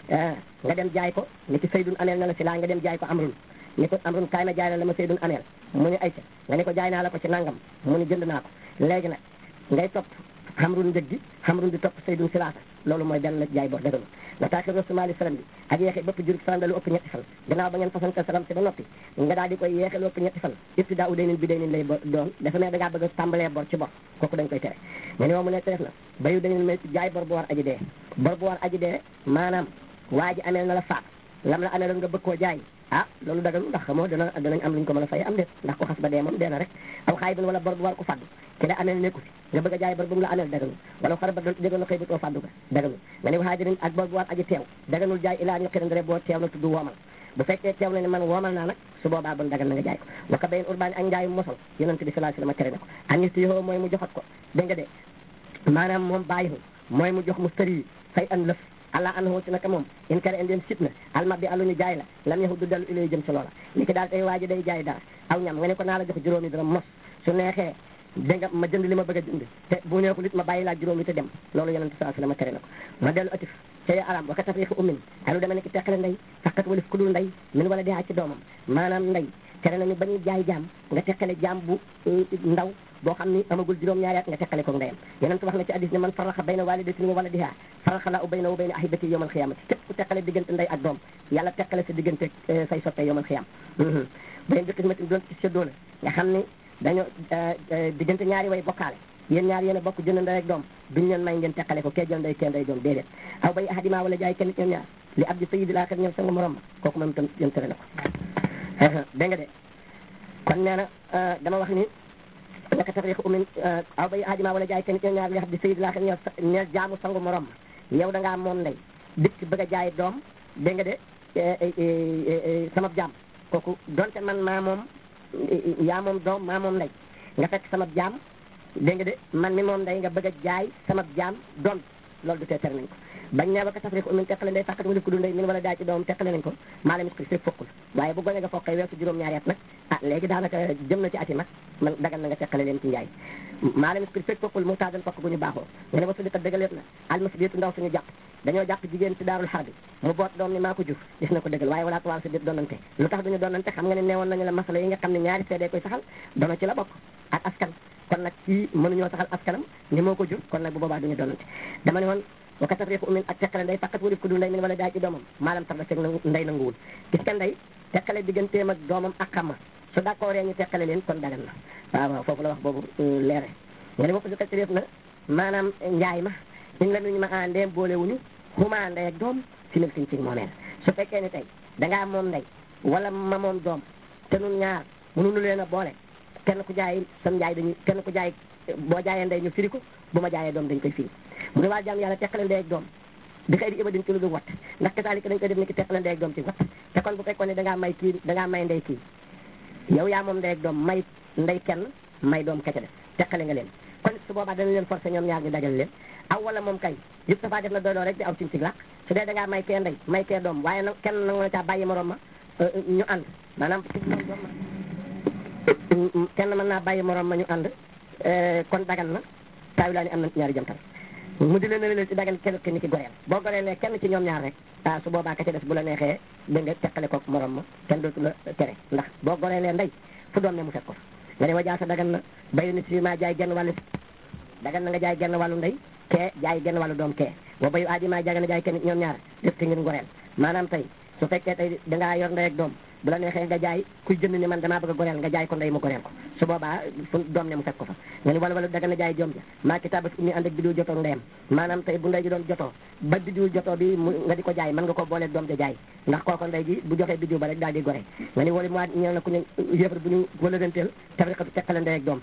nga dem jaay ko ni ci saydun ameel na la si laa nga dem jaay ko amrun ni ko amrun kaay ma jaay la la ma saydun ameel mu ni ayca nga ni ko jaay naa la ko ci nangam mu ni jënd naa ko léegi nag ngay topp xamrun njëg gi xamrun di topp saydun silaasa loolu mooy benn la jaay bor dëgg wa taakir rasulaali salam bi ak yeexe bëpp jurub salam lu ëpp ñetti fan gannaaw ba ngeen fasante salam si ba noppi nga daal di koy yeexe lu ëpp ñetti fan ibtidaa u day nin bi day nin lay doon dafa ne da ngaa bëgg a tàmbalee bor ci bor kooku dañ koy tere mais ni moom mu ne teef na bayu day nin may jaay bor bu war aji dee bor bu war aji dee maanaam waa ji ameel na la faat lam la ameeloon nga bëgg koo jaay ah loolu dagal ndax xamoo dana danañ am luñ ko mën a fay am déet ndax ko xas ba dee moom dee na rek aw xaay bin wala bor bu war ko faddu ki la ameel nekku fi nga bëgg a jaay bor bu mu la ameel daganul wala xar ba dégoon na xëy bu too faddu ga daganul nga ne waxaajirin ak bor bu war aji teew daganul jaay ilaa ñu xirandre boo teew na tudd woomal bu fekkee teew na ne man woomal naa nag su boobaa bon dagal na nga jaay ko waka bayin urbaani ak njaayu mosal yonente bi sallallahu alayhi wasallam tere na ko anis yoo mooy mu joxat ko dégg nga de maanaam moom bàyyihu mooy mu jox mu tëri fay an lëf allah anhu ci naka moom in kare indeen sit na alma bi aluñu jaay la lam yaxu du dellu ilay jëm ci loola li ki daal tey waa ji day jaay dara aw ñam nga ne ko naa la jox juróomi dara mos su neexee dégg nga ma jënd li ma bëgg a jënd te bu neexul it ma bàyyi laa juróomi te dem loolu yonente saa sallam tere na ko ma dellu atif cay aram waka tafriqi ummin ay lu deme ne ki teqale ndey fakkat walif ku dul ndey min wala di ci doomam maanaam ndey tere nañu ba ñuy jaay jaam nga teqale jaam bu ndaw boo xam ni amagul juróom-ñaari at nga teqale ko ndeyam yonent wax na ci hadis ne man faraxa bayna walidatin wa waladiha faraxa la u bayna wa bayna ahibati yawmal xiyamati képp ku teqale diggante ndey ak doom yàlla teqale sa diggante say soppe yawmal xiyam bayn bi xismatin doon ci séddoo la nga xam ni dañoo diggante ñaari way bokkaale yéen ñaar yéen a bokk jënd ndey ak doom duñ leen may ngeen teqale ko kee jël ndey kee ndey doom déedéet aw bay ahadima wala jaay kenn ñoom ñaar li abdi sayyidil aaxir ñoom sa nga morom ma kooku moom itam yéen tere na ko dégg nga de kon nee na dama wax ni naka tafriq umin aw bay ahadima wala jaay kenn ñoom ñaar li abdi sayyidil aaxir ñoom ñeel jaamu sangu morom ma yow da ngaa moom ndey dikk bëgg a jaay doom dégg nga de sama jaam kooku donte man maa moom yaa moom doom maa moom ndey nga fekk sama jaam dégg nga de man mi moom ndey nga bëgg a jaay sama jaam doom loolu du tee tere nañ ko bañ ne ba ko tafriq umin teqale ndey fàkkat walif ku du ndey min wala daa ci doom teqale nañ ko maa la mit ko fekk fokkul waaye bu gone nga fokkee weesu juróom-ñaari at nag ah léegi daanaka jëm na ci ati mag man dagal na nga teqale leen ci njaay maa la mit ko fekk fokkul mu taadan fokk gu ñu baaxoo nga ne ba sudika dëggaleet na almasbiyetu ndaw suñu jàpp dañoo jàpp jigéen ci daarul xar bi mu boot doom ni maa ko jur gis na ko dëggal waaye walaa tuwaal sa biir doonante lu tax duñu doonante xam nga ne neewoon nañu la masala yi nga xam ne ñaari seede koy saxal doona ci la bokk ak askan kon nag kii mënuñoo saxal askanam ni moo ko jur kon nag bu boobaa duñu doonante dama ne woon waka tafriqu umin ak teqale ndey faqat walif ku du ndey min wala daa ci doomam maalam tar la seeg ndey nanguwul gis nga ndey teqale digganteem ak doomam ak xamma su d'accord ñu teqale leen kon dagan na waaw waaw foofu la wax boobu leere nga ne boppa si ka réef na maanaam njaay ma in la nuñu ma a ndeem boole wuñu xuma ndey ak doom si mil siñ ci moomeel su fekkee ni tey dangaa moom ndey wala ma moom doom te nun ñaar mënuñu leen a boole kenn ku jaay sam njaay dañuy kenn ku jaay boo jaayee ndey ñu firi ko bu ma jaayee doom dañ koy firi mu ne waa jaam yàlla teqale ndey ak doom bi xëy di ibadin ci lu dul wat ndax kasaalika dañ koy def ni ki teqale ndey ak doom ci wat te kon bu fekkoon ne dangaa may kii dangaa may ndey kii yow yaa moom ndey ak doom may ndey kenn may doom kece def teqale nga leen kon su boobaa danañ leen forcé ñoom ñaar ñu dajal leen aw wala moom kay yëpp safaa def na doyloo rek di aw cim ci làq su dee dangaa may kee ndey may kee doom waaye nag kenn nangu na caa bàyyi morom ma ñu ànd maanaam ci moom doom ma kenn mën naa bàyyi morom ma ñu ànd kon dagan na taayu laa ni am na ñaari jamtal mu di leen leen ci dagan kenn ki ni ki goreel boo goreelee kenn ci ñoom ñaar rek ah su boobaa ka ci des bu la neexee da nga teqale ko morom ma kenn dootu la tere ndax boo goreelee ndey fu doom ne mu fekk ko fa nga ne wa jaasa dagan na bayu ni si ma jaay genn wàllu dagan na nga jaay genn wàllu ndey kee jaay genn wàllu doom kee wa bayu aadi ma jaga na jaay kenn ñoom ñaar def ki ngir ngoreel maanaam tey su fekkee tey dangaa yor ndey ak doom bu la neexee nga jaay kuy jënd ni man damaa bëgg a goreel nga jaay ko ndey mu goreel ko su boobaa fu doom ne mu fekk ko fa nga ni wala wala daga na jaay doom ja maa kitabat ummi ànd ak bidiw jotoo ndeyam maanaam tey bu ndey ji doon jotoo ba bidiw jotoo bi mu nga di ko jaay mën nga ko boolee doom ja jaay ndax kooko ndey ji bu joxee bidiw ba rek daal di gore nga ni wala mu ñëw na ku ñu yëfar bu ñu wala denteel tafriqatu teqale ndey ak doom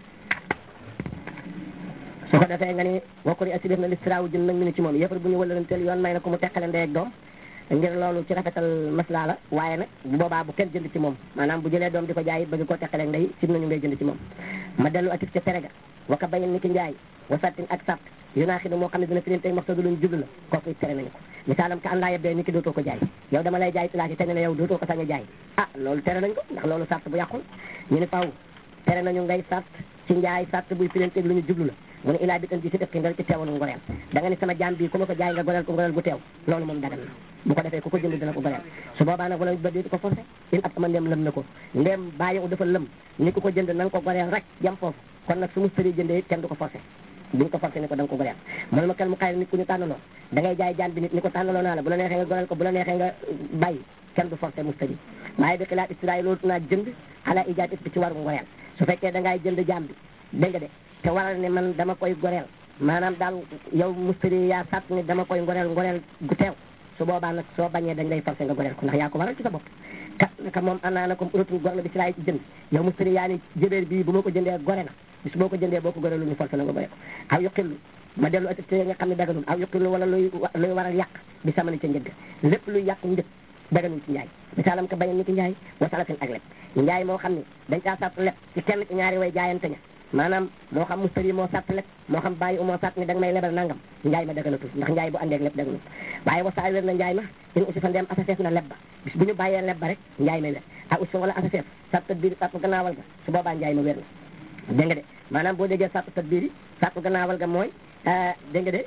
su ko defee nga ni wakkuri asi def na listiraawu jën nag mi ni ci moom yëfar bu ñu wala denteel yoon may na ko mu teqale ndey ak doom ngir loolu ci rafetal maslaa la waaye nag bu boobaa bu kenn jënd ci moom maanaam bu jëlee doom di ko jaay bëgg koo teqale ndey sim nañu ngay jënd ci moom ma dellu atif ca terega waka bayin ni ki njaay wa sattin ak satt yu naa xi moo xam ne dina firin tey maxtadu luñ jublu la kooku tere nañu ko misaalam ka àndaa yebdee ni ki dootoo ko jaay yow dama lay jaay pilaas yi te ne la yow dootoo ko sañ a jaay ah loolu tere nañ ko ndax loolu sart bu yàqul ñu ni faw tere nañu ngay sart ci njaay sart buy firin tey lu ñu jublu la mu ne ilaa bi tan bi si def ki nga ci teewal ngoreel da nga ni sama jaam bii ku ma ko jaay nga goreel ko ngoreel gu teew loolu moom dagan na bu ko defee ku ko jënd dina ko goreel su boobaa nag wala ba déeti ko forcé in ab ama ndem lëm na ko ndem bàyyi dafa lëm ni ku ko jënd na nga ko goreel rek jam foofu kon nag su mu sëri jëndee kenn du ko forcé duñ ko forcé ni ko da nga ko goreel mu ne ma kel mu xayri nit ku ñu tànnaloo da ngay jaay jaam bi nit ni ko tànnaloo naa la bu la neexee nga goreel ko bu la neexee nga bàyyi kenn du forcé mu sëri waaye bi xilaat istiraay loolu naa jënd ala ijaat bi ci waru ngoreel su fekkee da ngay jënd jaam bi dégg nga de te waral ne man dama koy goreel maanaam daal yow mustari yaa sàtt ni dama koy ngoreel ngoreel gu teew su boobaa nag soo bañee dañ lay forcé nga goreel ko ndax yaa ko waral ci sa bopp kat naka moom anaa na comme uratun gor na bi si laay jënd yow mustari yaa ni jëbeer bii bu ma ko jëndee gore na bis boo ko jëndee boo ko goreelu ñu forcé la nga gore ko aw yuqillu ma dellu attité nga xam ne daganul aw yuqillu wala luy luy waral yàq bi samani ca njëgg lépp luy yàq njëg daganul ci njaay misaalam ka bañen ni ki njaay wasalatin ak leb njaay moo xam ne dañ caa sàtt leb ci kenn ci ñaari way jaayante ña maanaam moo xam mustari moo sàtt leb moo xam bàyyi moo sàtt ni da nga may lebal nangam njaay ma daganatul ndax njaay bu àndeeg leb daganul waaye wasaay wér na njaay ma in aussi fa ndeem asaseef na leb ba bis bu ñu bàyyee leb ba rek njaay ma wér a aussi fa wala asaseef sàtt biir sàtt gannaawal ga su boobaa njaay ma wér na dégg nga de maanaam boo déggee sàtt tat biir yi sàtt gannaawal ga mooy dégg nga de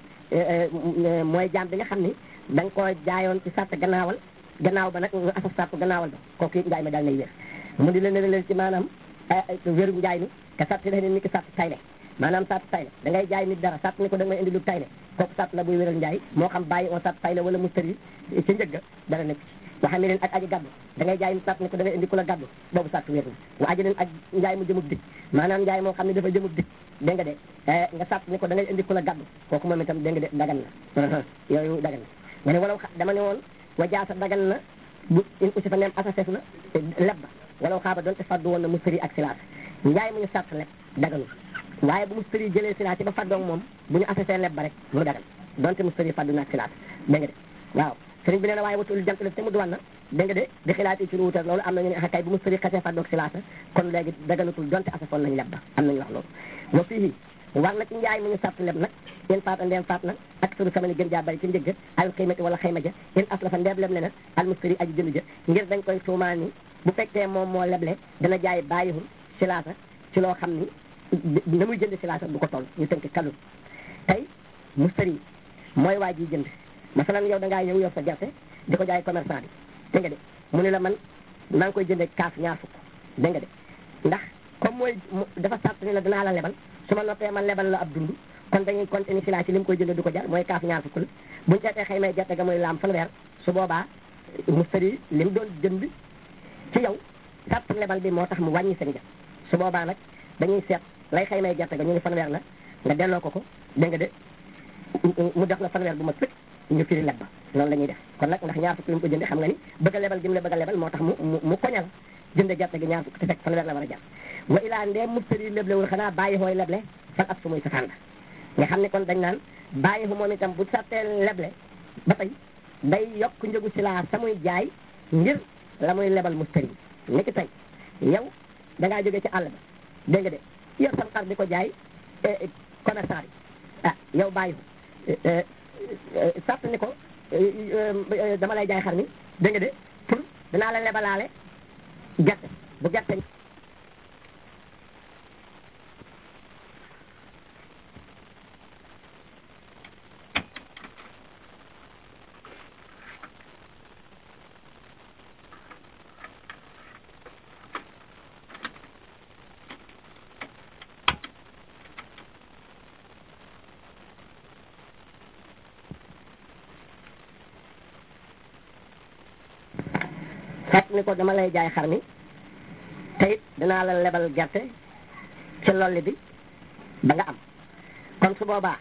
mooy jaam bi nga xam ni da nga koo jaayoon ci sàtt gannaawal gannaaw ba nag nga asaf sàtt gannaawal ba kooku it njaay ma daal nay wér mu di leen ne leen ci maanaam wéru njaay mi te sàtt la ni ki sàtt tayle maanaam sàtt tayle da ngay jaay nit dara sàtt ni ko da nga may indi lu tayle kooku sàtt la buy wéral njaay moo xam bàyyi on sàtt tayle wala mustari ci njëgga dara nekk ci waxa ne leen ak aji gàddu da ngay jaay nit sàtt ni ko da ngay indi ku la gàddu boobu sàtt wér na wa aji leen ak njaay mu jëmub dik maanaam njaay moo xam ne dafa jëmub dik dégg nga de nga sàtt ni ko da ngay indi ku la gàddu kooku moom itam dégg nga de dagan na yooyu dagan na nga ne walaw dama ne woon wa jaasa dagan na bu in aussi fa neem asasef na leb ba walaw xaaba doonte faddu woon na mustari ak silaat njaay mu ñu sàtt leb daganul waaye bu mustari jëlee silaat yi ba faddoog moom bu ñu asasee leb ba rek mu dagan donte mustari faddu na ak silaat dégg nga de waaw sëriñ bi nee na waaye watul jant lef te mu duwan na dégg nga de di xilaat yi ci lu wutal loolu am nañu ne ah kay bu mustari xasee faddoog silaata kon léegi daganutul donte asafoon nañ leb ba am nañu wax loolu wa fii war na ci njaay mu ñu sàtt leb nag in faata ndeem faat na ak suru samani gën jaa bari ci njëgg al xiimati wala xayma ja in aslafa ndeem leb le na al mustari aji jënd ja ngir dañ koy tuumaan ni bu fekkee moom moo leble dana jaay bàyyihul silaasa ci loo xam ni na muy jënd silaasa du ko toll ñu tënk kalu tey mustari mooy waa ji jënd masalan yow da ngaa ñëw yor sa gerte di ko jaay commerçant bi dégg nga de mu ne la man maa ngi koy jëndee kaas ñaar fukk dégg nga de ndax comme mooy dafa sàtt ni la dinaa la lebal su ma noppee man lebal la ab dund kon dañuy continuer si laa ci li mu koy jënd du ko jar mooy kaas ñaar fukk la buñu seetee xëy may gerte ga muy laam fanweer su boobaa mustari li mu doon jënd ci yow sàtt lebal bi moo tax mu wàññi seen ja su boobaa nag dañuy seet lay xëy may gerte ga ñu ni fanweer la nga delloo ko ko dégg nga de mu def la fanweer bu ma sëkk ñu firi leb ba loolu la ñuy def kon nag ndax ñaar fukk yu mu ko jënde xam nga ni bëgg a lebal gi mu la bëgg a lebal moo tax mu mu mu koñal jënde gerte gi ñaar fukk te fekk fanweer la war a jar wa ilaa ndee mubtari leblewul xanaa bàyyi xooy leble fan ab su muy safaan la nga xam ne kon dañ naan bàyyi xu moom itam bu sattee leble ba tey day yokk njëgu si laa sa muy jaay ngir la muy lebal mustari ni ki tey yow da ngaa jóge ci àll ba dégg nga de yor sam xar di ko jaay commerçant bi ah yow bàyyi ko sàtt ni ko dama lay jaay xar mi dégg nga de pour danaa la lebalaale gerte bu gerte fekk ni ko dama lay jaay xar mi te it dinaa la lebal gerte ci lolli bi ba nga am kon su boobaa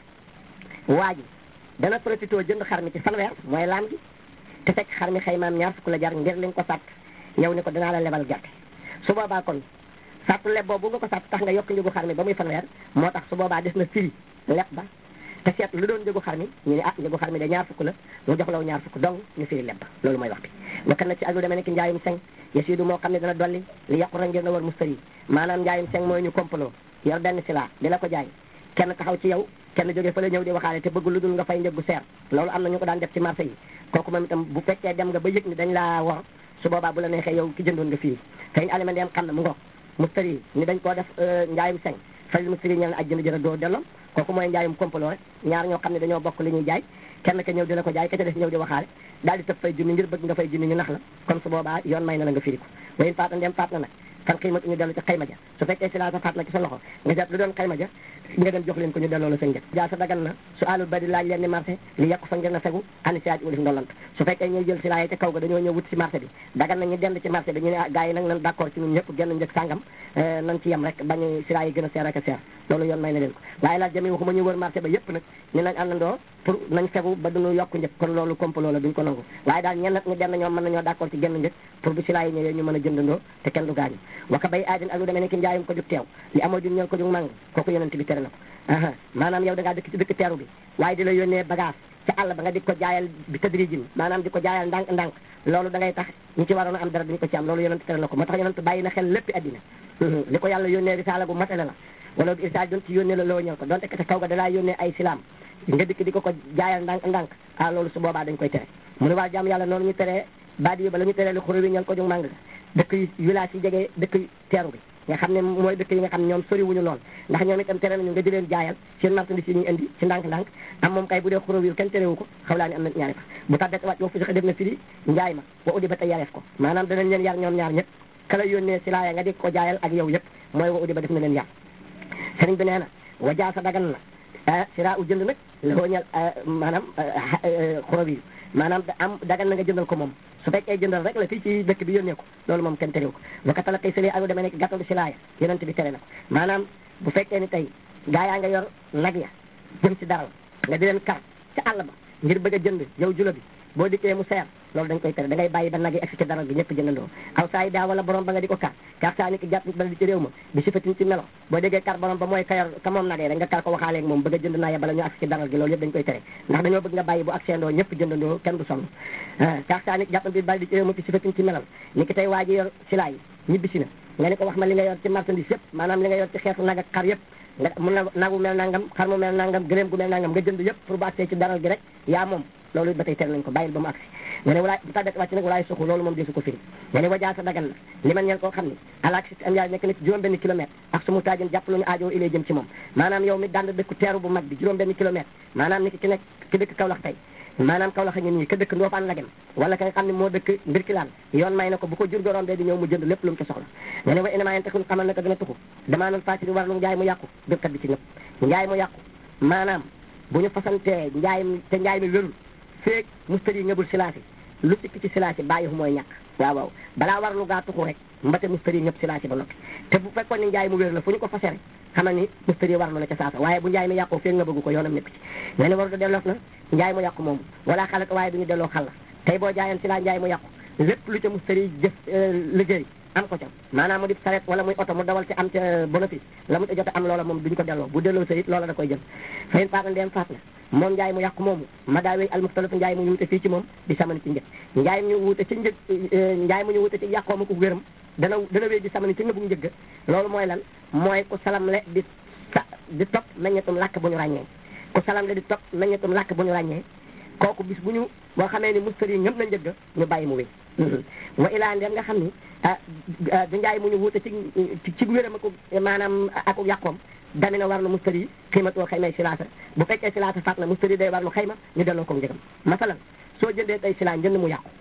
waa ji dana profité jënd xar mi ci fanweer mooy laam gi te fekk xar mi xaymaam ñaar fukk la jar ngir li nga ko sàtt yow ni ko dinaa la lebal gerte su boobaa kon sàttu leb boobu nga ko sàtt tax nga yokk njëgu xar mi ba muy fanweer moo tax su boobaa des na firi leb ba te seet lu doon njëgu xar mi ñu ne ah njëgu xar mi de ñaar fukk la mu jox law ñaar fukk donc ñu firi leb ba loolu mooy wax bi wakkan na ci ak lu demee ne ki njaayum seng yasiidu moo xam ne dana dolli li yàqu ra ngir na war mustari maanaam njaayum seng mooy ñu complot yor benn sila di la ko jaay kenn taxaw ci yow kenn jógee fa la ñëw di waxaale te bëgg lu dul nga fay njëggu seer loolu am na ñu ko daan def ci marché yi kooku moom itam bu fekkee dem nga ba yëg ni dañ laa wor su boobaa bu la neexee yow ki jëndoon nga fii te ñu aliment dem xam ne mu ngoog mustari ni dañ koo def njaayum seng fay mustari ñel na aj jënd jëra doo delloo kooku mooy njaayum complot rek ñaar ñoo xam ne dañoo bokk li ñuy jaay kenn ka ñëw di la ko jaay ka ca def ñëw di waxaale daal di tëb fay junni ngir bëgg nga fay junni ñu nax la kon su boobaa yoon may na la nga firi ko wayin faat na ndem faat na nag kan xiimatu ñu dellu ci xayma ja su fekkee si laa sa faat na ci sa loxo nga seet lu doon xayma ja nga dem jox leen ko ñu delloo la sa njëg jaa sa dagan na su alul bari laaj leen ni marché li yàqu fa ngeen na fegu ani siaaj ulif ndolant su fekkee ñuy jël si laa yi ca kaw ga dañoo ñëw wut si marché bi dagan na ñu dend ci marché bi ñu ne ah gars yi nag nan d'accord ci ñun ñëpp genn njëg sàngam nan ci yem rek bañu si laa yi gën a seer ak a seer loolu yoon may na leen ko waaye laaj jami waxuma ñu wër marché ba yëpp nag ñu nañ àndandoo pour nañ fegu ba duñu yokk njëg kon loolu complot la duñ ko nangu waaye daal ñenn ñu denn ñoom mën nañoo d'accord ci genn njëg pour bu si laa yi ñëwee ñu mën a jëndandoo te kenn du gaañu waka bay aadin ak lu demee ne ki njaayum ko jug teew li amoo jug ñëw ko jug màng kooku yonent bi tere na ko aha maanaam yow da ngaa dëkk ci dëkk teeru bi waaye di la yónnee bagage ca àll ba nga di ko jaayal bi tadrijin maanaam di ko jaayal ndànk ndànk loolu da ngay tax ñi ci waroon a am dara duñu ko ci am loolu yonent tere na ko moo tax yonent bàyyi na xel léppi addina li ko yàlla yónnee risaala bu matale la wala du irsaal doon ci yónnee la loo ñëw ko donte te kaw ga dalaa yónnee ay silaam nga dikk di ko ko jaayal ndànk ndànk ah loolu su boobaa dañ koy tere mu ne waa jàmm yàlla noonu ñu teree baadi yi ba la ñu teree li xuru wi ñal ko jug màng dëkk yi village yi jege dëkk teeru bi nga xam ne mooy dëkk yi nga xam ne ñoom sori wuñu lool ndax ñoom itam tere nañu nga di leen jaayal seen marchandise yi ñuy indi ci ndànk-ndànk am moom kay bu dee xuro wi kenn terewu ko xaw laa ni am na ñaari fa bu tàbbet wàcc woo fu sax def na firi njaay ma wa uddi ba tey yareef ko maanaam danañ leen yar ñoom ñaar ñëpp kala yónnee si laaya nga di ko jaayal ak yow yëpp mooy wa uddi ba def na leen yar sëriñ bi nee na wa jaa sa dagan na sira u jënd nag la ñal maanaam xuro wi maanaam da am dagan na nga jëndal ko moom su fekkee jëndal rek la fii ci dëkk bi yónnee ko loolu moom kenn terew ko wakatala tey sëli alu demee nekk gàttalu si laaya yonent bi tere na ko maanaam bu fekkee ni tey gaa yaa nga yor nag ya jëm si daral nga di leen kar ca àll ba ngir bëgg a jënd yow jula bi boo dikkee mu seer loolu dañ koy tere da ngay bàyyi ba nag yi egsi ci daral bi ñëpp jëndandoo aw saa yi daa wala borom ba nga di ko kar kar saa ni ki jàpp bala di ci réew ma bi sifatin ci melo boo déggee kar borom ba mooy ka yor ka moom nagee rek nga kar ko waxaaleeg moom bëgg a jënd naa ya bala ñu agsi ci daral gi loolu yëpp dañ koy tere ndax dañoo bëgg nga bàyyi bu agsendoo ñëpp jëndandoo kenn du sonn kar saa ni ki jàpp bi bala di ci réew ma bi sifatin ci melal ni ki tey waa ji yor silaa yi ñibbisi na nga ne ko wax ma li nga yor ci marchandise yëpp maanaam li nga yor ci xeetu nag ak xar yëpp nga mun na nagu mel nangam xar mu mel nangam gëléem gu mel nangam nga jënd yëpp pour bu agsee ci daral gi rek yaa moom loolu ba tey tere nañ ko bàyyil ba mu agsi nga ne walaay bu tàggat wàcc nag walaay suxu loolu moom desu ko firi nga ne wajaa sa dagan na li man ñeen koo xam ne alaak si am yaay nekk na ci juróom benn kilomètre ak su mu taajin jàpp lu ñu aajoo ilay jëm ci moom maanaam yow mi dand dëkk teeru bu mag bi juróom benn kilomètre maanaam ni ki ki nekk ki dëkk Kaolack tey maanaam Kaolack a ngi nii ka dëkk Ndofane la gem wala ka nga xam ne moo dëkk Mbirkilaan yoon may na ko bu ko jur gorom bee di ñëw mu jënd lépp lu mu ci soxla nga ne wa inama yen tekun xamal na ko dina tuxu damaa noon fasiri war lu njaay mu yàqu birkat bi ci ñëpp njaay mu yàqu maanaam bu ñu fasantee njaay mi te njaay mi wérul feeg mustari ngëbul silaasi lu sikk ci silaasi bàyyi fu mooy ñàkk waaw waaw balaa war lu gaa tuxu rek mbate mustari ñëpp silaasi ba noppi te bu fekkoon ni njaay mu wér la fu ñu ko fase rek xamal ni mustari war na la ca saasa waaye bu njaay mi yàqoo fekk nga bëgg ko yoonam nekk ci nga ne waru da delloof na njaay mu yàqu moomu wala xalat waaye duñu delloo xal la tey boo jaayan si laa njaay mu yàqu lépp lu ca mustari jëf liggéey am ko ca maanaam mu di saret wala muy oto mu dawal ci am ca bénéfice la mu ca jot am loola moom duñ ko delloo bu delloo sa it loola da koy jël fayin faata ndeem faat na moom njaay mu yàqu moomu ma daa wéy almuxtalif njaay mu ñu wute fii ci moom di samani ci njëg njaay mu ñu wute ci njëg njaay mu ñu wute ci yàqoo ma ko wéram dana dana wéy di samani ci ngëbu njëgg loolu mooy lan mooy ku salam le di sa di topp meññetum làkk bu ñu ràññee ku salam le di topp meññetum làkk bu ñu ràññee kooku bis bu ñu boo xamee ni mustari ngëm na njëgg ñu bàyyi mu wéy wa ilaa ndem nga xam ni ah du njaay mu ñu wuute ci ci wéram ak maanaam ak yàqoom dami na war na mustari yi xiimatoo xaymay silaasa bu fekkee silaasa faat na mustari day war lu xayma ñu delloo ko njëgam masalan soo jëndee tey silaa njënd mu yàqu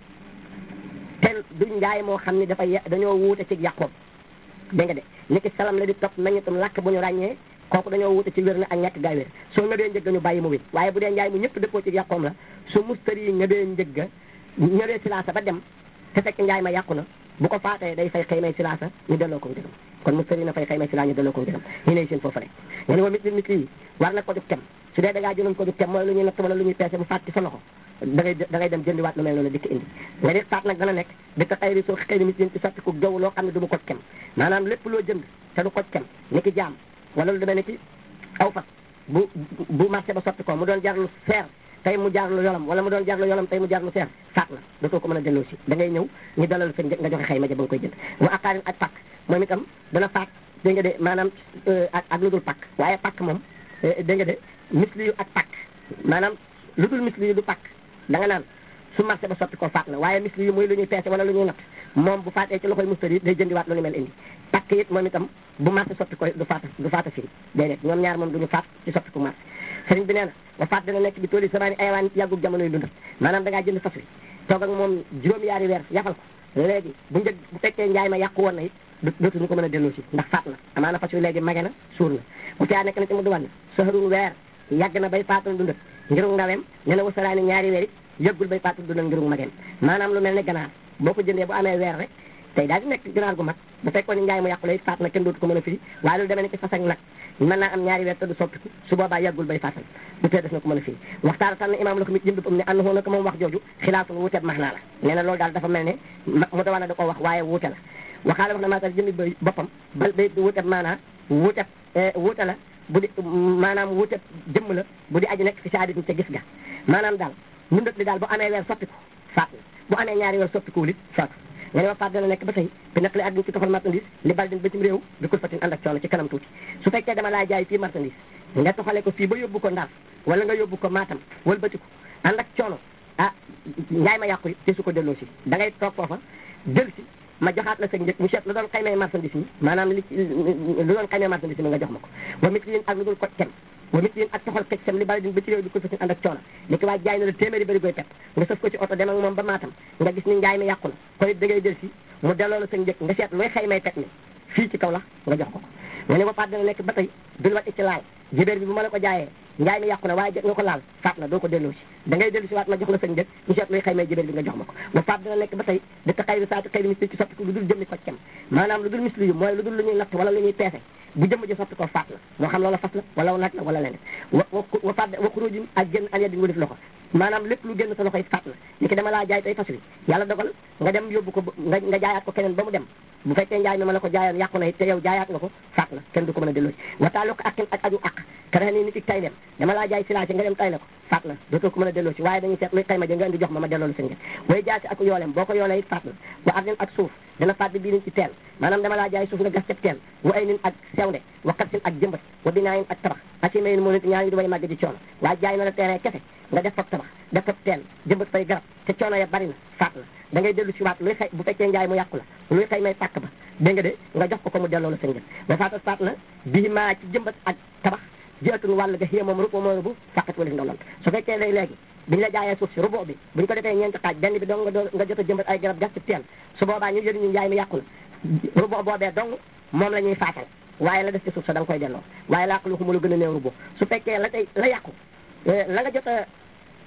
te du njaay moo xam ni dafa dañoo wuute ci yàqoom dégg nga de ni ki salam la di topp nañutum làkk bu ñu ràññee kooku dañoo wuute ci wér na ak ñàkk gaay wér soo ngëbee njëgg ñu bàyyi mu wéy waaye bu dee njaay mu ñëpp dëppoo ci yàqoom la su mustari yi ngëbee njëgga ñëwee silaasa ba dem te fekk njaay ma yàqu na bu ko faatee day fay xëy may silaasa ñu delloo ko njëgam kon mustari na fay xëy may silaa ñu delloo ko njëgam ñu ne seen foofu rek nga ne wa mit mit yi war na ko dug tem su dee da ngaa jëloon ko dug tem mooy lu ñuy natt wala lu ñuy peese mu faat ci sa loxo da ngay da ngay dem jëndiwaat lu mel noonu dikk indi nga di faat nag dana nekk dëkk xëy ri soo xëy ni mit ci sotti ko gaw loo xam ne du mu ko kem maanaam lépp loo jënd te du ko kem ni ki jaam wala lu demee ni ki aw fas bu bu marché ba sotti ko mu doon jar lu seer tey mu jaar lu yolam wala mu doon jaar lu yolam tey mu jaar lu seer faat na dootoo ko mën a delloo si da ngay ñëw ñu dalal sa nga joxe xayma ja ba nga koy jënd wa aqaarin ak pàkk moom itam dana faat dégg nga de maanaam ak ak lu dul pàkk waaye pàkk moom dégg nga de misli yu ak pàkk maanaam lu dul misli yu du pàkk da nga naan su marché ba sotti ko faat na waaye misli yu muy lu ñuy peese wala lu ñuy natt moom bu faatee ci loxoy mustari day jëndiwaat lu ni mel indi pàkk it moom itam bu marché sotti ko du faata du faata firi déedéet ñoom ñaar moom duñu faat ci sotti ko marché sëriñ bi nee na wa faat dana nekk bi tooli samaani ayawaan yàggug jamono yu dundal maanaam da ngaa jënd fas wi toog ak moom juróom yaari weer yafal ko léegi bu njëg bu fekkee njaay ma yàqu woon na it dootuñu ko mën a delloo si ndax faat na amaana fas wi léegi mage na suur na bu caa nekk na ci mu duwan na saharun weer yàgg na bay faatul dundal ngirug ndaweem nee na wasaraani ñaari weer it yëggul bay faatul dundal ngirug mageem maanaam lu mel ne ganaar boo ko jëndee bu amee weer rek tey daal di nekk ganaar gu mag bu fekkoon ni njaay mu yàqu la it faat na kenn dootu ko mën a firi waaye loolu demee ne ci fas ak nag mën naa am ñaari weer te du soppiku su boobaa yàggul bay faatal bu tee def na ko mën a firi waxtaara tan imaam la ko mit jëmbi am ne ànd na ko moom wax jooju xilaaful wuuteeb max naa la nee na loolu daal dafa mel ne mu dawana da ko wax waaye wuute la waxaala wax na maatal jëmbi ba boppam bal bay wuuteeb maanaa wuuteeb wuute la bu di maanaam wuuteeb jëmm la bu di aji nekk fi saadit ca gis ga maanaam daal mundat li daal bu amee weer soppiku faat na bu amee ñaari weer soppikuwul it faatu nga ne wa faat dana nekk ba tey bi naq li adduna ci toxal marchandise li bal din ba cim réew bi kul fatin ànd ak coono ci kanam tuuti su fekkee dama laa jaay fii marchandise nga toxale ko fii ba yóbbu ko Ndar wala nga yóbbu ko Matam wala bëtiku ànd ak coono ah njaay ma yàqu te su ko delloo si da ngay toog foofa jël si ma joxaat la sa njëg mu seet lu doon xaymee marchandise mi maanaam li lu doon xaymee marchandise mi nga jox ma ko wa mit yin ak lu dul ko tem wa mit yin ak toxal xëj sam li bal din ba ci réew bi kul fatin ànd ak coono li ki waa jaay na la téeméeri bari koy pepp nga sëf ko ci oto dem ak moom ba Matam nga gis ni njaay mi yàqu na kon it da ngay jël si mu delloo la sa njëg nga seet luy xaymay teg mi fii ci kaw la nga jox ko ko nga ne ba paat dana nekk ba tey bil wat ci laal jibéer bi bu ma la ko jaayee njaay mi yàqu na waaye jot nga ko laal faat na doo ko delloo si da ngay dellu si waat ma jox la sa njëg ñu seet luy xaymay jibéer bi nga jox ma ko ba faat dana nekk ba tey di ta xayri saati xayri misli ci soppiku lu dul jëmmi ko cem maanaam lu dul misli yu mooy lu dul lu ñuy natt wala lu ñuy peese bu jëmm ji soppi ko faat la moo xam loola fas la wala naaj la wala leneen wa wa faat wa xuróojin ak génn an yeddi nga def loxo maanaam lépp lu génn sa loxo it faat la ni ki dama laa jaay tey fas wi yàlla dogal nga dem yóbbu ko nga nga jaayaat ko keneen ba mu dem bu fekkee njaay mi ma la ko jaayoon yàqu na it te yow jaayaat nga ko faat la kenn du ko mën a delloo si wataalu ko akin ak aju ak karaxe nii nit ki tay dem dama laa jaay silage nga dem tay la ko faat la dootoo ko mën a delloo si waaye dañuy seet luy xayma ja nga indi jox ma ma delloo la sa ngeen way jaay si ak yoolem boo ko yoolee it faat la wa ardin ak suuf dana faat bi bii niñ ci teel maanaam dama laa jaay suuf nga gas ceb teel wa ay nin ak sewnde wa katsin ak jëmbat wa binaayin ak tabax asi mayin moo nit ñaar ñu di way màgg di coono waaye jaay na la terrain kese nga def fab tabax def fab teel jëmbat fay garab te coono ya bari na faat la da ngay dellu si waat luy xëy bu fekkee njaay mu yàqu la luy xëy may pàkk ba dégg nga de nga jox ko ko mu delloo la sa ngeen ba faatas faat na bii maa ci jëmbat ak tabax jëatun wàll ga xiyee moom rubo moo rubu fàqat wala ndawlant su fekkee lay léegi biñu la jaayee suuf si rubo bi buñ ko defee ñeenti xaaj benn bi dong nga nga jot a jëmbat ay garab gas ci teel su boobaa ñu jëriñu njaay mi yàqu na rubo boobee dong moom la ñuy faatal waaye la def ci suuf sa da nga koy delloo waaye laa ko lu mu la gën a néew rubo su fekkee la tey la yàqu la nga jot a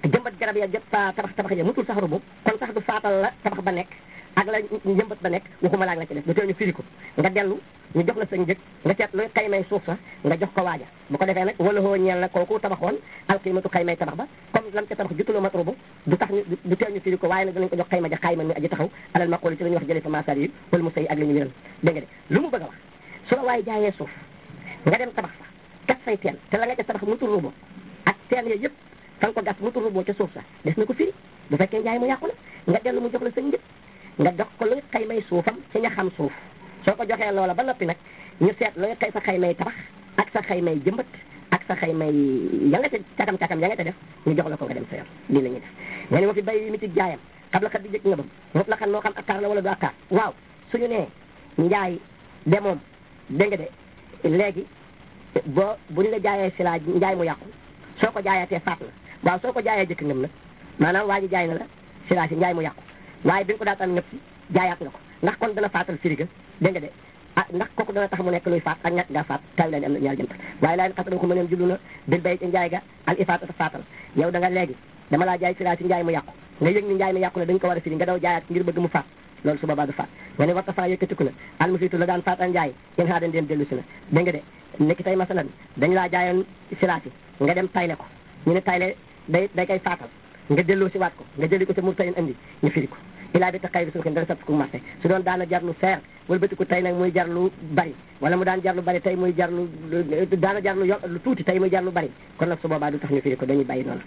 jëmbat garab ya jot fa tabax tabax ya mutul sax rubu kon sax du faatal la tabax ba nekk ak la njëmbat ba nekk waxuma laag la ci def du tee ñu firi ko nga dellu ñu jox la sa njëg nga seet luy xaymay suuf sa nga jox ko waaja bu ko defee nag wala hoo ñeel na kooku tabaxoon alqiimatu xaymay tabax ba comme lam ca tabax jutuloo matrubu du tax ñu du tee ñu firi ko waaye nag danañ ko jox xayma ja xayma mi aji taxaw alal maqooli ci la ñuy wax jëlee fa masar yi wala mu sëy ak li ñu wéral dégg nga de lu mu bëgg a wax su la waaye jaayee suuf nga dem tabax fa gas say teen te la nga ca tabax mutul rubo ak teen ya yëpp fa nga ko gas mutul rubo ca suuf sa des na ko firi bu fekkee njaay mu yàqu la nga dellu mu jox la sa njëg nga jox ko luy xaymay suufam ci ña xam suuf soo ko joxee loola ba noppi nag ñu seet luy xay sa xaymay tabax ak sa xaymay jëmbat ak sa xaymay ya nga ca cakam cakam ya nga ca def ñu jox la ko nga dem sa yoon lii la ñuy def nga ne ma fi bay mi ci jaayam xam la xat di jëkk nga bam mot la xam moo xam akkaar la wala du akkaar waaw suñu nee njaay de moom dégg nga de léegi boo buñ la jaayee si laa njaay mu yàqu soo ko jaayatee faat na waaw soo ko jaayee jëkk ngëm nag maanaam waa ji jaay na la si laa si njaay mu yàqu waaye bi nga ko daataan ngëp si jaayaat nga ko ndax kon dana faatal firiga dégg nga de ah ndax kooku dana tax mu nekk luy faat ak ñàkk gaa faat tawi la ni am na ñaar jëmtal waaye laa xas ko mëneem jublu na bil bay ci njaay ga al ifaatata faatal yow da nga léegi dama laa jaay si laa si njaay mu yàqu nga yëg ni njaay mi yàqu na dañ ko war a firi nga daw jaayaat ngir bëgg mu faat loolu su boobaa du faat nga ne warta faa yëkkatiku na almusitu la daan faat a njaay yéen xaa den dem dellu si na dégg nga de nekki tey masalan dañ laa jaayoon silaasi nga dem tayle ko ñu ne tayle day day koy faatal nga delloo si waat ko nga jëli ko ca mur tayin andi ñu firi ko ilaa bi ta xayri suuxin dana sat ko marché su doon daana jar lu seer wala bëti ko tey nag muy jar lu bari wala mu daan jar lu bari tey muy jar lu daana jar lu yo lu tuuti tey muy jar lu bari kon nag su boobaa du tax ñu firi ko dañuy bàyyi noonu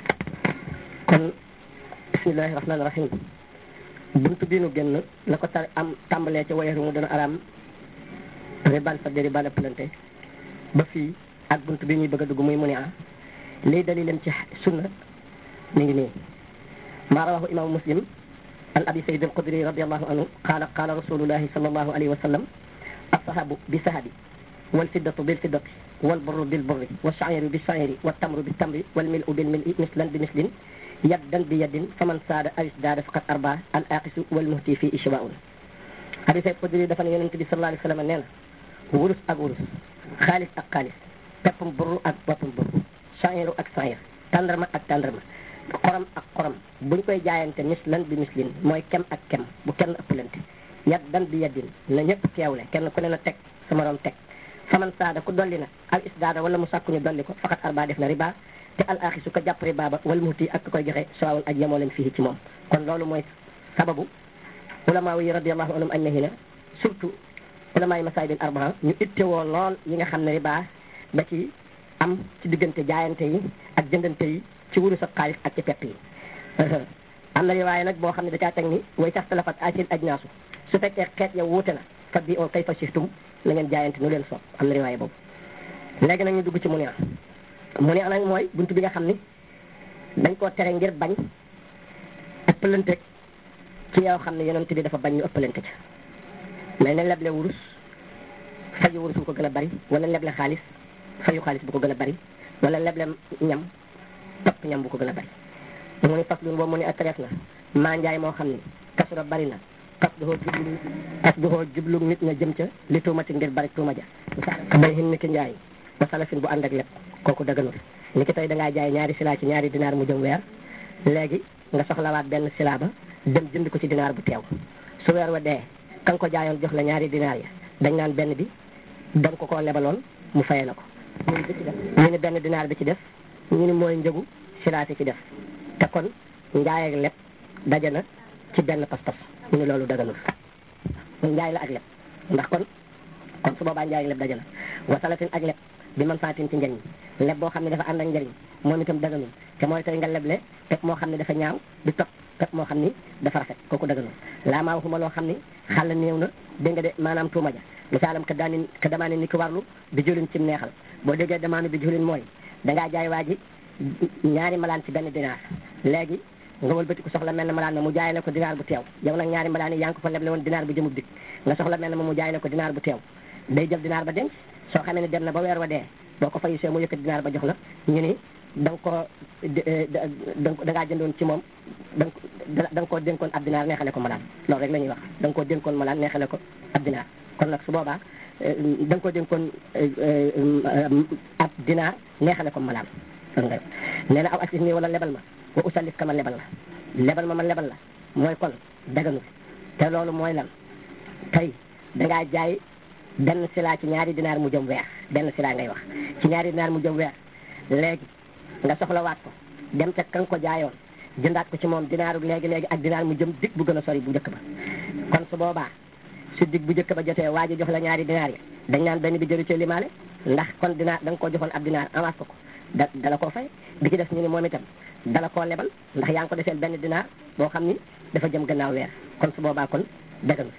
kon bismillahi rahmaani rahim buntu bii nu génn la ko tar am tàmbalee ca wayeeru mu dana araam riban fa di riban plante ba fii ak buntu bi ñuy bëgg a dugg muy mu ne ah lii dalilam ci sunna mi ngi nii maa rawahu imaamu muslim an abi sayyid al-xudri radiyallahu anhu qaala qaala rasulullahi sallallahu alayhi wa sallam as-sahabu bi sahabi wal fiddatu bil fiddati wal burru bil burri wa shairu bi shairi wa tamru bi tamri wal milu bil mili mislan bi mislin yaddan bi yaddin faman saada awis daada faqat arba al aqisu wal muhti fii ishwaun abi sayyid al-xudri dafa ne yonente bi sallallahu alayhi wa sallam nee na wurus ak wurus xaalis ak xaalis peppum burru ak peppum burru shairu ak shair tàndarma ak tàndarma xorom ak xorom buñ koy jaayante mislan bi mislin mooy kem ak kem bu kenn ëppalante yat dan bi yaddin na ñëpp teewle kenn ku ne na teg sa morom teg faman saada ku dolli na al isdaada wala mu sàkku ñu dolli ko faxat arba def na riba te al axi su ko jàpp riba ba wala muti ak koy joxe sawawun ak yemoo leen fii ci moom kon loolu mooy sababu ulama yi radiallahu anhum añ nahi na surtout ulama yi masaayidin arbaa ñu ittewoo lool yi nga xam ne riba ba ci am ci diggante jaayante yi ak jëndante yi ci wurus ak xaalis ak ci pepp yi am na riwaaye nag boo xam ne da caa teg ni way sax talafat asil ajnaasu su fekkee xeet yow wuute na fa bi oo kay fa siftum na ngeen jaayante nu leen soob am na riwaaye boobu léegi nag ñu dugg ci mu neex mu neex nag mooy buntu bi nga xam ni dañ koo tere ngir bañ ëppalante ci yow xam ne yonent bi dafa bañ ñu ëppalante ci mais ne leble wurus fayu wurus bu ko gën a bari wala leble xaalis fayu xaalis bu ko gën a bari wala leble ñam topp ñam bu ko gën a bari mu ni fas lun boobu mu ni atreef na maa njaay moo xam ni kasura bari na kas duhoo jublu kas duhoo jublu nit ña jëm ca li tuumati ngir bari tuuma ja ka bay hin ni ki njaay ba salafin bu ànd ak lépp kooku daganul ni ki tey dangaa jaay ñaari silaa ci ñaari dinaar mu jëm weer léegi nga soxlawaat benn silaa ba dem jënd ko ci dinaar bu teew su weer wa dee ka nga ko jaayoon jox la ñaari dinaar ya dañ naan benn bi danga ko koo lebaloon mu fayee la ko ñu ni benn dinaar bi ci def ñu ni mooy njëgu silaati ci def te kon njaay ak leb daje na ci benn pas-pas ñu ni loolu daganul njaay la ak leb ndax kon kon su boobaa njaay ak leb daje na wasalatin ak leb bi man faatin ci njëriñ leb boo xam ne dafa ànd ak njëriñ moom itam daganul te mooy tey nga leble pepp moo xam ne dafa ñaaw di topp pepp moo xam ni dafa rafet kooku daganul laa maa waxuma loo xam ni xàll néew na dégg nga de maanaam tuuma ja misaalam ka daani ka damaane ni ki warlu bi julin ci neexal boo déggee damaane bi julin mooy dangaa jaay waa ji ñaari malaan ci benn dinaar léegi nga wëlbati ko soxla mel ne malaan ma mu jaay la ko dinaar bu teew yow nag ñaari malaan yi yaa ngi ko fa leble woon dinaar bu jëmub dik nga soxla mel ne ma mu jaay la ko dinaar bu teew day jël dinaar ba denc soo xamee ne dem na ba weer wa dee boo ko fayu see mu yëkkat dinaar ba jox la ñu ni da nga ko da ngaa jëndoon ci moom da nga koo dénkoon ab dinaar neexale ko malaan loolu rek la ñuy wax da nga koo dénkoon malaan neexale ko ab dinaar kon nag su boobaa da nga ko dénkoon ab dinaar neexale ko malaan nee na aw assis nii wala lebal ma wa usallif ka ma lebal la lebal ma ma lebal la mooy kon daganu te loolu mooy lan tey dangaa jaay benn silaa ci ñaari dinaar mu jëm weer benn silaa ngay wax ci ñaari dinaar mu jëm weer léegi nga soxlawaat ko dem ca kan ko jaayoon jëndaat ko ci moom dinaaru léegi léegi ak dinaar mu jëm dig bu gën a sori bu njëkk ba kon su boobaa su dig bu njëkk ba jotee waa ji jox la ñaari dinaar yi dañ naan benn bi jëru ci limaale ndax kon dinaar da nga koo joxoon ab dinaar avance ko ko da dala koo fay bi ci des ñu ni moom itam dala koo lebal ndax yaa ngi ko defeel benn dinaar boo xam ni dafa jëm gannaaw weer kon su boobaa kon daganu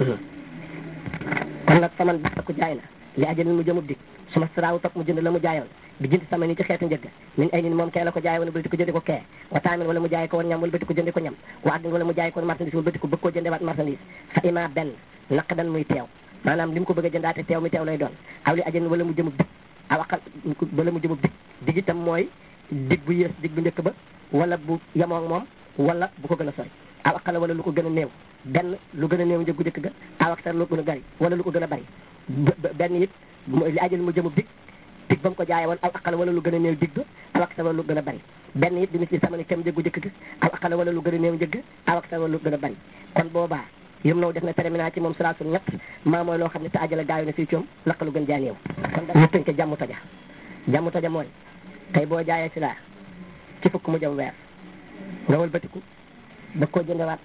kon nag fa man baax ku jaay na li ajalin mu jëmub dig su ma saraawu topp mu jënd la mu jaayoon bi jënd sama ni ci xeetu njëgg min ay nin moom kee la ko jaay woon wala ko jëndi ko kee wa taamin wala mu jaay ko woon ñam wala bëti ko jëndi ko ñam wa addin wala mu jaay ko woon marchandise wala bëti ko bëgg koo jëndewaat marchandise fa ima benn naqdan muy teew maanaam li mu ko bëgg a jëndaate teew mi teew lay doon aw li ajalin wala mu jëmub dig aw aqal wala mu jëmub dig dig itam mooy dig bu yées dig bu njëkk ba wala bu yemoog moom wala bu ko gën a sori aw aqala wala lu ko gën a néew benn lu gën a néew njëggu njëkk ga aw aktar lu gën a bari wala lu ko gën a bari benn it li ajal mu jëmub dig dig ba mu ko jaaye woon aw aqala wala lu gën a néew dig ba aw aktar wala lu gën a bari benn it dina ci sama ni tem njëggu njëkk ga aw aqala wala lu gën a néew njëgg aw aktar wala lu gën a bari kon boobaa yëm naw def na terminal ci moom salaasul ñett maa mooy loo xam ne te ajala gaayu na fii coom laq lu gën jaa néew kon da ñu tënk jàmm toja jàmm toja mooy tey boo jaayee si laa ci fukk mu jëm weer nga wëlbatiku ba koo jëndewaat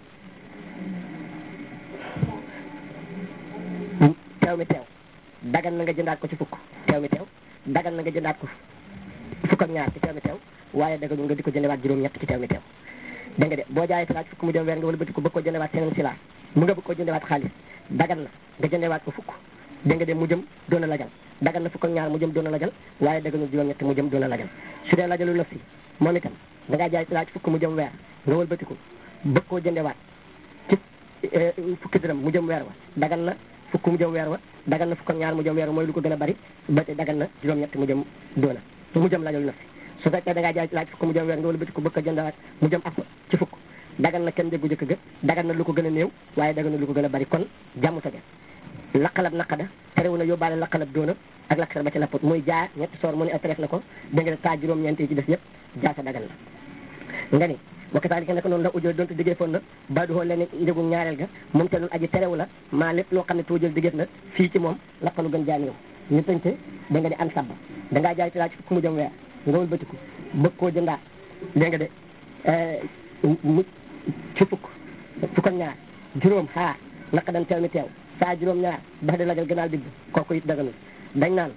teew mi teew dagan na nga jëndaat ko ci fukk teew mi teew dagan na nga jëndaat ko fukk ak ñaar ci teew mi teew waaye daganu nga di ko jëndewaat juróom-ñett ci teew mi teew dégg nga de boo jaayee silaa ci fukk mu jëm weer nga wëlbatiku bëgg ko jëndewaat seneen silaa mu nga bëgg ko jëndewaat xaalis dagan na nga jëndewaat ko fukk dégg nga de mu jëm doon a lajal dagan na fukk ak ñaar mu jëm doon a lajal waaye daganu juróom-ñett mu jëm doon a lajal su dee lajalu naf si moom itam da ngaa jaay silaa ci fukk mu jëm weer nga wëlbatiku bëgg koo jëndewaat ci fukki dërëm mu jëm weer wa dagan na fukk mu jëm weer wa dagan na fukk ak ñaar mu jëm weer wa mooy lu ko gën a bari ba te dagan na juróom-ñett mu jëm doona mu jëm lajalu naf si su fekkee da ngaa jaay silaa ci fukk mu jëm weer nga wëlbatiku bëgg ko jëndewaat mu jëm ak ci fukk dagan na kenn déggu jëkk ga dagan na lu ko gën a néew waaye dagan na lu ko gën a bari kon jàmm sa laqalab naqada terewu na yóbbaale laqalab doona ak laksar ba ci lapput muy jaa ñetti soor mu ne atreef na ko dégg nga taa juróom-ñeent yi ci des yëpp jaa sa dagan na nga ni wakataalika nekk noonu la ujjoo doonte diggee foon na baduhoo leen njëgu ñaareel ga moom te loolu aji terewu la maa lépp loo xam ne tuujal diggéef na fii ci moom laqalu gën jaa néew ñu tënte da nga di an sabba dangaa jaay tilaa ci fukk mu jëm weer nga wul bëtiku bëgg koo jëndaat dégg nga de mu ci fukk fukk ak ñaar juróom xaar naka dan teew mi teew saa juróom ñaar bax di lajal gënaal digg kooku it daganul dañ naan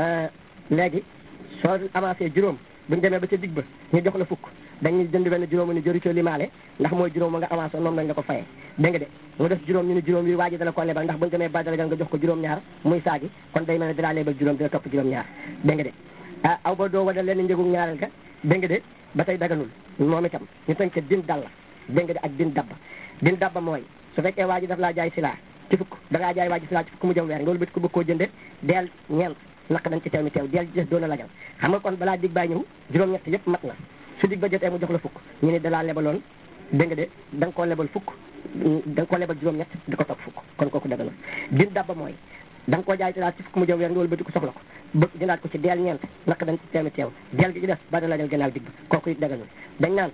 léegi soo avancé juróom buñu demee ba ca digg ba ñu jox la fukk dañuy jënd benn juróom ni jëru coo limaale ndax mooy juróom ma nga avancé moom lañ la ko fayee dégg nga de mu def juróom ñu ni juróom yi waa ji dala ko lebal ndax buñu demee ba dalagal nga jox ko juróom ñaar muy saagi kon day mel ne dalaa lebal juróom dina topp juróom ñaar dégg nga de ah aw ba doo wada leen njëgu ñaareel ga dégg nga de ba tey daganul moom itam ñu tënk din dal la dégg nga de ak din dabba din dabba mooy su fekkee waa ji daf laa jaay silaa ci fukk da ngaa jaay waa ji silaa ci fukk mu jëm weer nga wëlbati ko bëgg koo jënde deel ñeent naq dañ ci teew mi teew deel des doon a lajal xam nga kon balaa dig baay ñëw juróom-ñett yëpp mat na su dig ba jotee mu jox la fukk ñu ne dalaa lebaloon dégg nga de da nga koo lebal fukk da nga koo lebal juróom-ñett di ko topp fukk kon kooku daganul din dabba mooy da nga koo jaay silaa ci fukk mu jëm weer nga wëlbati ko soxla ko bëgg jëndaat ko ci deel ñeent naq dañ ci teew mi teew deel gi ci def ba da lajal gannaaw dig ba kooku it daganul dañ naan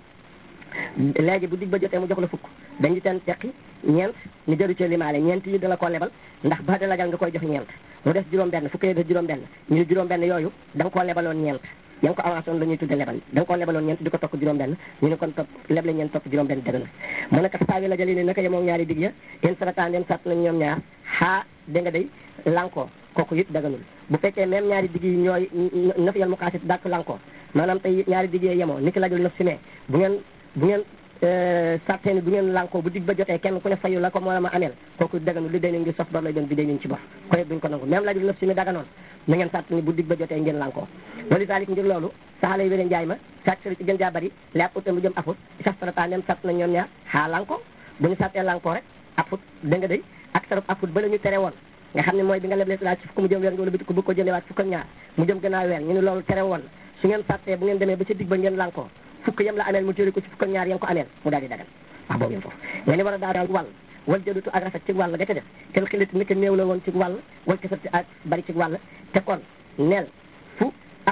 léegi bu dig ba jotee mu jox la fukk dañu teen teqi ñeent ñu jëru ci limaale ñeent yi dala ko lebal ndax ba da lajal nga koy jox ñeent mu des juróom benn fukk yi des juróom benn ñu ne juróom benn yooyu da nga koo lebaloon ñeent ya nga ko avancé woon la ñuy tudde lebal da nga koo lebaloon ñeent di ko tokk juróom benn ñu ne kon topp leble ñeent topp juróom benn dëgg na mu ne kat saawi la jëli ne naka yemoo ñaari dig ya yéen sarataan dem sat nañ ñoom ñaar xaa da nga day lankoo kooku it daganul bu fekkee même ñaari dig yi ñooy naf yal mu xaasit dàkk lankoo maanaam tey ñaari dig yee yemoo ni ki lajul naf si mee bu ngeen bu ngeen sarteeni bu ngeen lankoo bu dig ba jotee kenn ku ne fayu la ko moo la ma ameel kooku daganu li day nañ ngi sof bor lay doon bi day nañ ci bor ko yëpp duñ ko nangu même lajul naf si mi daganoon na ngeen sart ni bu dig ba jotee ngeen lankoo wali taalik ngir loolu saxala yi wéren njaay ma sàcc sari ci gën jaa bari li ab utam lu jëm afut saf sarata nem sart na ñoom ñaar xaa lanko bu ñu sartee lankoo rek afut da nga day ak sarub afut ba la ñu tere woon nga xam ne mooy bi nga leblee laa ci fukk mu jëm weer nga wala biti ko bëgg ko jëndewaat fukk ak ñaar mu jëm gannaaw weer ñu ne loolu tere woon su ngeen sartee bu ngeen demee ba ca dig ba ngeen lankoo fukk yam la ameel mu téere ko ci fukk ak ñaar yam ko ameel mu daal di dagal wax boobu yam foofu nga ni war a daa daal wàll wal jëdutu ak rafet ci wàll ga ca def kel xiliti ni ko néew la woon ci wàll wal kasat ak bari ci wàll te kon neel fu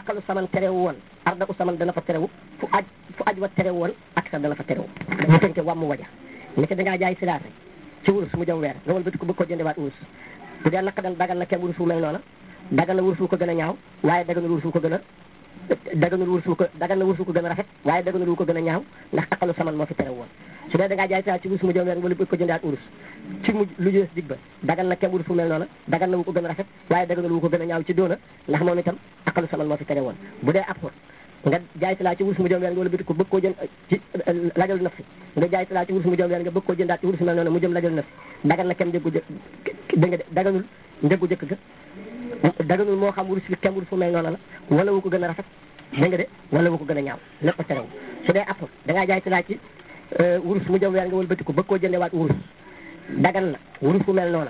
aqalu saman terewu woon arda u saman dana fa terewu fu aj fu aj wa terewu woon ak sa dana fa terewu dañu tënke wàmmu waja ni ko dangaa jaay silaase ci wurus mu jëm weer nga wal bëti ko bëgg ko jëndewaat wurus bu dee naka dan dagal na kenn wurus wu mel noona dagal na wurus wu ko gën a ñaaw waaye daganul wurus wu ko gën a daganul wurus wu ko dagal na wurus wu ko gën a rafet waaye daganul wu ko gën a ñaaw ndax aqalu saman moo fi terewu woon su dee dangaa jaay silaase ci wurus mu jëm weer nga wala bëgg ko jëndewaat wurus ci mujj lu jës dig ba dagal na kenn wurus wu mel noona dagal na wu ko gën a rafet waaye daganul wu ko gën a ñaaw ci doona ndax moom itam aqalu saman moo fi tere woon bu dee ab xur nga jaay si laa ci wurus mu jëm weer nga wala biti ko bëgg koo jënd ci lajal naf si nga jaay si laa ci wurus mu jëm weer nga bëgg koo jëndaat ci wurus mel noonu mu jëm lajal naf si dagal na kenn njëggu jëkk da nga daganul njëggu jëkk ga daganul moo xam wurus bi kenn wurus fu mel noonu la wala wu ko gën a rafet da nga de wala wu ko gën a ñaaw lépp a terew su dee appur da ngaa jaay si laa ci wurus mu jëm weer nga wala bëti ko bëgg koo jëndewaat wurus dagal na wurus fu mel noonu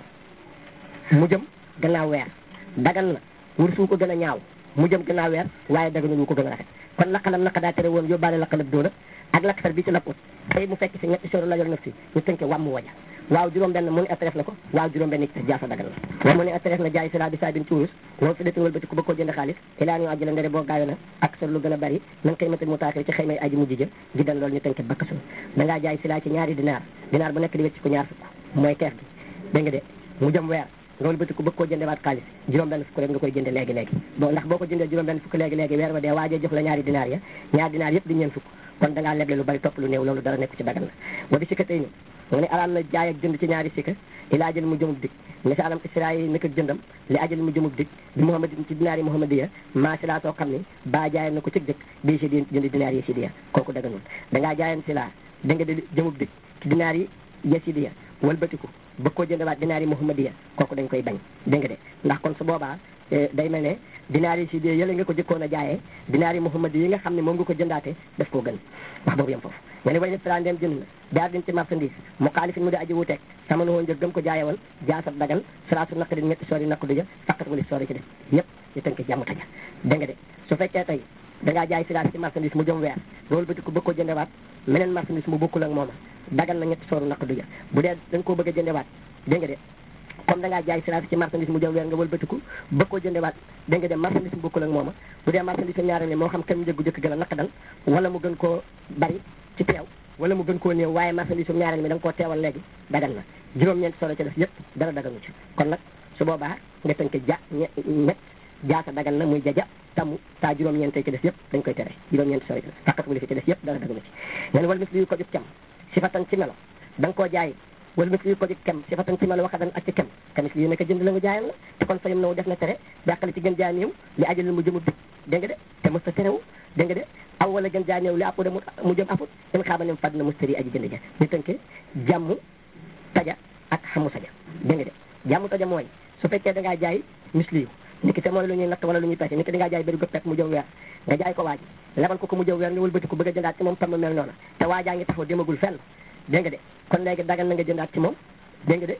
mu jëm gannaaw weer dagal na wurus wu ko gën a ñaaw mu jëm gannaaw weer waaye daganul wu ko gën a rafet kon laqalam naka daa tere woon yóbbaale laqalab doona ak laqsar bi ci lapput tey mu fekk si ñetti soro lajol naf si ñu tënke wàmmu waja waaw juróom benn mu ni attref na ko waaw juróom benn ci jaasa dagal na wa mu ni attref na jaay sila bi saa bin ci wurus loolu fi detin wëlbati ko bëgg koo jënd xaalis ilaa ñu àjjala ndere boo gaayo na ak sor lu gën a bari nan koy matal mu taaxir ci xëy may aji mujj ja gi dan loolu ñu tënke bakkasul da ngaa jaay sila ci ñaari dinaar dinaar bu nekk di wecc ko ñaar fukk mooy keef gi dégg nga de mu jëm weer loolu bëti ko bëgg koo jënde waat xaalis juróom benn fukk rek nga koy jënde léegi léegi bon ndax boo ko jëndee juróom benn fukk léegi léegi weer wa dee waajee jox la ñaari dinaar ya ñaari dinaar yëpp di ñeen fukk kon da ngaa leble lu bari topp lu néew loolu dara nekku ci dagal na wa bi sikka tey ni mu ne araam na jaay ak jënd ci ñaari sikka ilaa jël mu jëmub dig misaalam isra yi nekk jëndam li ajal mu jëmub dig bi muhammad ci dinaar yi muhammad ya maa si laa soo xam ni baa jaayan na ko cëg jëkk bii si di jënd dinaar yi si diya kooku daganul da ngaa jaayan si laa da nga di jëmub dig ci dinaar yi yasidiya walbatiku bëgg koo jëndewaat dinaar yi muhammadiya kooku dañ koy bañ dégg nga de ndax kon su boobaa day mel ne dinaar yi si diya yële nga ko jëkkoon a jaayee dinaar yi muhammadi yi nga xam ne moom nga ko jëndaate daf koo gën wax boobu yem foofu nga ne way ne fra ndem jënd na jaar din ci marchandise mu xaalifin mu di aji wuteeg sama nu woon njëg gëm ko jaaye woon jaasab dagal salaasu naq di ñetti soori naqu dija faqat wali soori ci def yëpp ñu tënk jàmm taja dégg nga de su fekkee tey da ngaa jaay silaas ci marchandise mu jëm weer loolu bëti ko bëgg ko jëndewaat meneen marchandise mu bokkul ak mooma dagal na ñetti sooru naq duja bu dee da nga koo bëgg a jëndewaat dégg nga de comme da ngaa jaay silaas ci marchandise mu jëm weer nga wëlbatiku bëgg koo jëndewaat dégg nga de marchandise mu bokkul ak mooma bu dee marchandise mu ñaareel moo xam kenn njëggu jëkk gën a naq dal wala mu gën koo bari ci teew wala mu gën koo néew waaye marchandise mu ñaareel mi da nga koo teewal léegi dagal na juróom-ñeenti solo ci def yëpp dara dagalu ci kon nag su boobaa nga tënk ja ñett jaasa dagal na muy jaja tamu taa juróom-ñeent ci des yëpp dañ koy tere juróom-ñeent sori faqat wali fi ci des yëpp dara dagalu ci leen wal mis liyu ko jub cam si fatan ci melo da nga koo jaay wala mis liyu ko jub kem si fatan ci melo waxadan ak ci kem kamis liyu nekk jënd la nga jaayam la te kon fayam nawu def na tere dàqale ci gën jaay néew li ajalil mu jëmu dig dégg nga de te mos ta terewu dégg nga de aw wala gën jaay néew li appu de mu jëm aput in xaaba nem fàdd na mustari aji jënd ja ñu tënke jàmm taja ak xamu saja dégg nga de jàmm taja mooy su fekkee da ngaa jaay misliyu niki te mooy lu ñuy natt wala lu ñuy peese niki da ngaa jaay bëri go pep mu jëm weer nga jaay ko waaji lebal ko ko mu jëm weer nga wëlbati ko bëgg a jëndaat ci moom tam mel noonu te waajaa ngi taxaw demagul fenn dégg nga de kon léegi dagal na nga jëndaat ci moom dégg nga de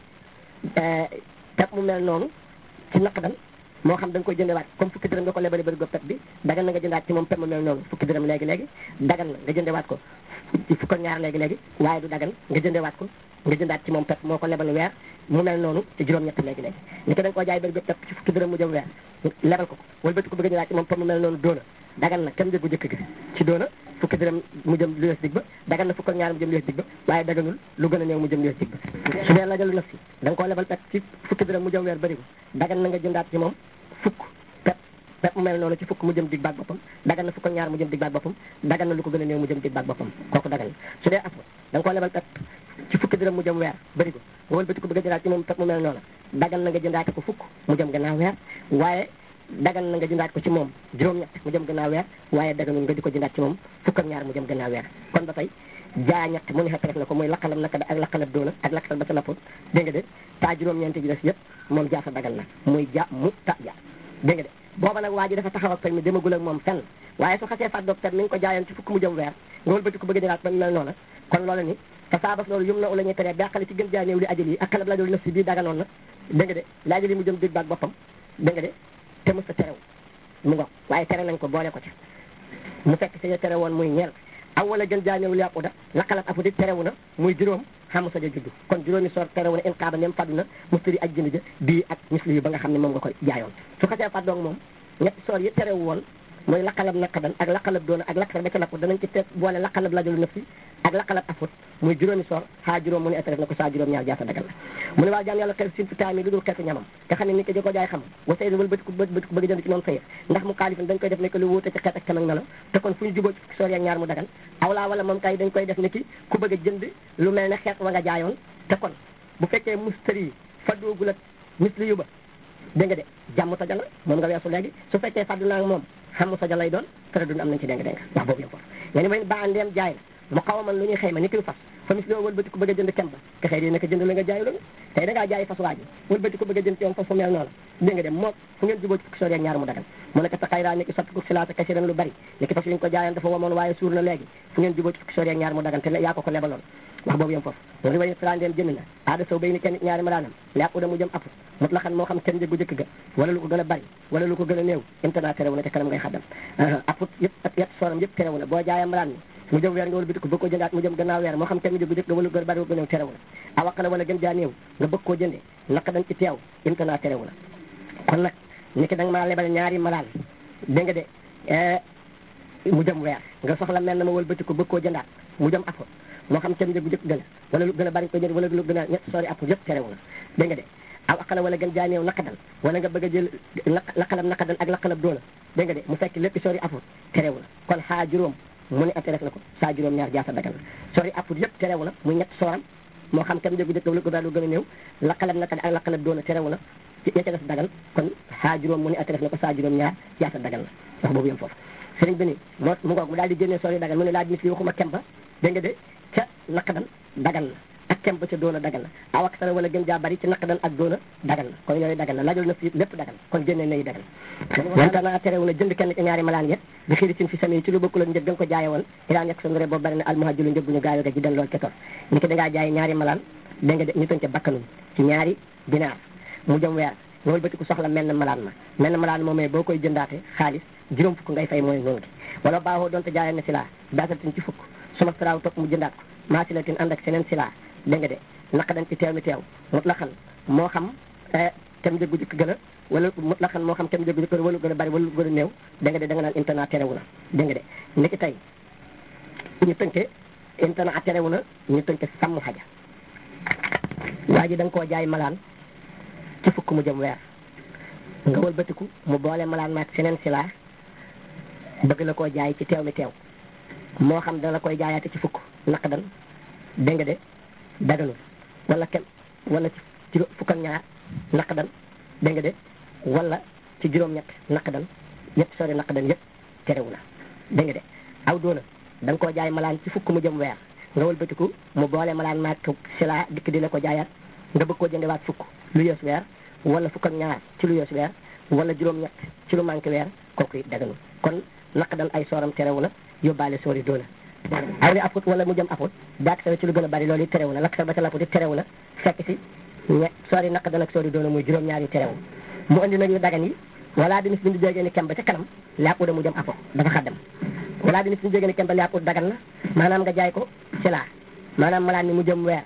pep mu mel noonu ci naqdal moo xam da nga koy jëndewaat comme fukki dërëm nga ko lebale bëri go pep bi dagal na nga jëndaat ci moom pep mu mel noonu fukki dërëm léegi léegi dagal na nga jëndewaat ko ci fukk ak ñaar léegi léegi waaye du dagal nga jëndewaat ko nga jëndaat ci moom pep moo ko lebal weer mu mel noonu ci juróom-ñett léegi léegi ni ko da nga koo jaay bëri pep ci fukki dërëm mu jëm weer lebal ko ko wala bëti ko bëgg a jëndaat ci moom pep mu mel noonu doona dagal na kenn njëgu jëkk gi ci doona fukki dërëm mu jëm lu yees dig ba dagal na fukk ak ñaar mu jëm lu yees dig ba waaye daganul lu gën a néew mu jëm lu yees dig ba su dee lajalu naf si da nga koo lebal pep ci fukki dërëm mu jëm weer bëri ko dagal na nga jëndaat ci moom fukk pep pep mu mel noonu ci fukk mu jëm dig baag boppam dagal na fukk ak ñaar mu jëm dig baag boppam dagal na lu ko gën a néew mu jëm dig baag boppam kooku dagal na su dee afro da nga koo lebal pep ci fukki dërëm mu jëm weer bëri ko nga wëlbati ko bëgg a jëndaat ci moom pep mu mel noonu dagal na nga jëndaat ko fukk mu jëm gannaaw weer waaye dagal na nga jëndaat ko ci moom juróom-ñett mu jëm gannaaw weer waaye daganul nga di ko jëndaat ci moom fukk ak ñaar mu jëm gannaaw weer kon ba tey jaa ñett mu ne xa def na ko muy laqalam naka ak laqalab doona ak laqal ba sa lappoon dégg nga de taa juróom-ñeenti ji des yëpp moom jaasa dagal na muy ja mu ta ja dégg nga de booba nag waa ji dafa taxaw ak permis demagul ak moom fenn waaye su xasee fat docteur mi ngi ko jaayoon ci fukk mu jëm weer nga wëlbati ko bëgg a jëlaat ba mel noona kon loolu ni te saabas loolu yum na ula ñuy teree bàqale ci gën jaay néew li ajal yi ak xalab la doolu naf si bii daganoon na dégg nga de li ajal yi mu jëm dég baag boppam dégg nga de te mos a terew mu ngo waaye tere nañ ko boole ko ca mu fekk sa tere woon muy ñeel aw wala gën jaay néew li apuda laqalat afu di terewu na muy juróom xam sa ja juddu kon juróomi soor terewu na in xaaba nem faddu na mustari aj jënd ja bii ak misli yu ba nga xam ne moom nga ko jaayoon su xasee fàddoog moom ñetti soor yi terewu woon mooy laqalab naqadan ak laqalab doona ak laqalab ba ca lapp danañ ci teg boole laqalab lajalu nafsi ak laqalab afut muy juróomi soor xaa juróom mu ne etaref na ko saa juróom ñaar jaasa dagal la mu ne waa jaam yàlla xel sin fi taami lu dul xeetu ñamam nga xam ne nit ki di ko jaay xam wa say wal bëti ko bëti ko bëgg jënd ci moom sayëf ndax mu xaalifin dañ koy def ne que lu wuute ci xeet ak kam ak melo te kon fu ñu juboo ci fukki soor ak ñaar mu dagal awlaa wala moom kay dañ koy def ne ki ku bëgg a jënd lu mel ne xeet wa nga jaayoon te kon bu fekkee mustari fa doogul ak misli yu ba dégg nga de jàmm sa jala moom nga weesu léegi su fekkee fàddu naa moom xam sa jalay doon tere dund am nañ ci dénga dénga wax boobu yëpp foofu nga ni may ba ndeem jaay la mu xaw a man lu ñuy xëy ma ni ki fas fa mis loo wëlbati ko bëgg a jënd kem ba te xëy di naka jënd la nga jaay loolu tey da ngaa jaay fas waa ji wëlbati ko bëgg a jënd ci yoon fas fu mel noonu dégg nga de moo fu ngeen juboo ci fukki soor ak ñaar mu dagal mu nekk ta xayraa ni ki sotti ko silaata kasiran lu bari ni ki fas yi ñu ko jaayoon dafa wamoon waaye suur na léegi fu ngeen juboo ci fukki soor ak ñaar mu dagal te yaa ko ko lebaloon wax boobu yem foofu loolu way sala ndeen jënd na aada sow bay ni kenn ñaari malaanam lépp da mu jëm app mut la xam moo xam kenn njëgu jëkk ga wala lu ko gën a bari wala lu ko gën a néew imtana terewu na ca kanam ngay xaddam apput yëpp ak yett sooram yëpp terewu na boo jaayee malaan mi mu jëm weer nga wala biti ko bëgg koo jëndaat mu jëm gannaaw weer moo xam kenn njëgu jëkk ga wala lu gën a bari wala néew terewu na awaq la wala gën jaa néew nga bëgg koo jëndee naka dañ ci teew imtana terewu na kon nag ni ki da nga maa lebal ñaari malaan dégg nga de mu jëm weer nga soxla mel na ma wëlbati ko bëgg koo jëndaat mu jëm apput moo xam kenn njëgu jëkk gën a wala lu gën a bari ko jënd wala lu gën a ñett sori apput yëpp terewu na dégg nga de aw aqala wala gën jaaneew naqadal wala nga bëgg a jël laqalab naqadal ak laqalab doona dégg nga de mu fekk lépp sori apput terewu na kon xaa juróom mu ne atteref na ko saa juróom ñaar jaasa dagal na sori apput yëpp terewu na muy ñett sooram moo xam kenn njëgu jëkk wala ko daal lu gën a néew laqalab naqadal ak laqalab doona terewu na ci ña ca des dagal kon xaa juróom mu ne atteref na ko saa juróom ñaar jaasa dagal na wax boobu yem foofu sëriñ bi ni moo mu ngoog mu daal di génnee sori dagal mu ne laa mis li waxuma kemba dégg nga de ca naqadan dagal na ak kem ba ca doona dagal na aw ak sara wala gën jaa bari ci naqadan ak doona dagal na kon yooyu dagal na lajol na fi lépp dagal kon génne nañu dagal wante naa terewu na jënd kenn ci ñaari malaan yet bi xiiri sin fi sami ci lu bokkul ak njëg nga ko jaaye woon ilaa nekk sa ngure boobu bari na almuhajjulu njëg bu ñu gaayo ga ji den lool ke tor ni ki dangaa jaay ñaari malaan dégg nga de ñu tënte bakkanum ci ñaari dinaar mu jëm weer nga wëlbati ko soxla mel na malaan ma mel na malaan moomee boo koy jëndaate xaalis juróom fukk ngay fay mooy noonu gi wala baaxoo doonte jaayee na si laa baasatin ci fukk suma saraaw topp mu jëndaat ko maa si la tin ànd ak seneen si laa dégg nga de naka dañ ci teew mi teew mut la xan moo xam tem njëggu jëkk gën a wala mut la xan moo xam tem njëggu jëkk wala gën a bari wala gën a néew dégg nga de da nga naan internet terewu na dégg nga de ndiki tey ñu tënke internet terewu na ñu tënke sàmm xaja waa ji da nga koo jaay malaan ci fukk mu jëm weer nga wëlbatiku mu boole malaan maag seneen si laa bëgg la koo jaay ci teew mi teew moo xam dana la koy jaayaate ci fukk naq dan dégg nga de daganul wala kem wala ci fukk ak ñaar naq dan dégg nga de wala ci juróom-ñett naq dan ñett sori naq dan yëpp terewu na dégg nga de aw doona da nga koo jaay malaan ci fukk mu jëm weer nga wëlbatiku mu boole malaan maag si laa dikk di la ko jaayaat nga bëgg koo jëndewaat fukk lu yees weer wala fukk ak ñaar ci lu yees weer wala juróom-ñett ci lu manqué weer kooku it daganul kon naq dan ay sooram terewu na yóbbaale soori doona aw li aput wala mu jëm aput daak sawe ci lu gën a bari loolu it terewu na lakk sa ba ca laput it terewu na fekk si ñe soori naq dan ak soori doona muy juróom-ñaar yu terewu mu andi nag yu dagan yi wala dinis bi ñu jógee ni kem ba ca kanam làpp da mu jëm aput dafa xaddam wala dinis bi ñu jógee ni kem ba làpp dagan na maanaam nga jaay ko ci laa maanaam malaan mi mu jëm weer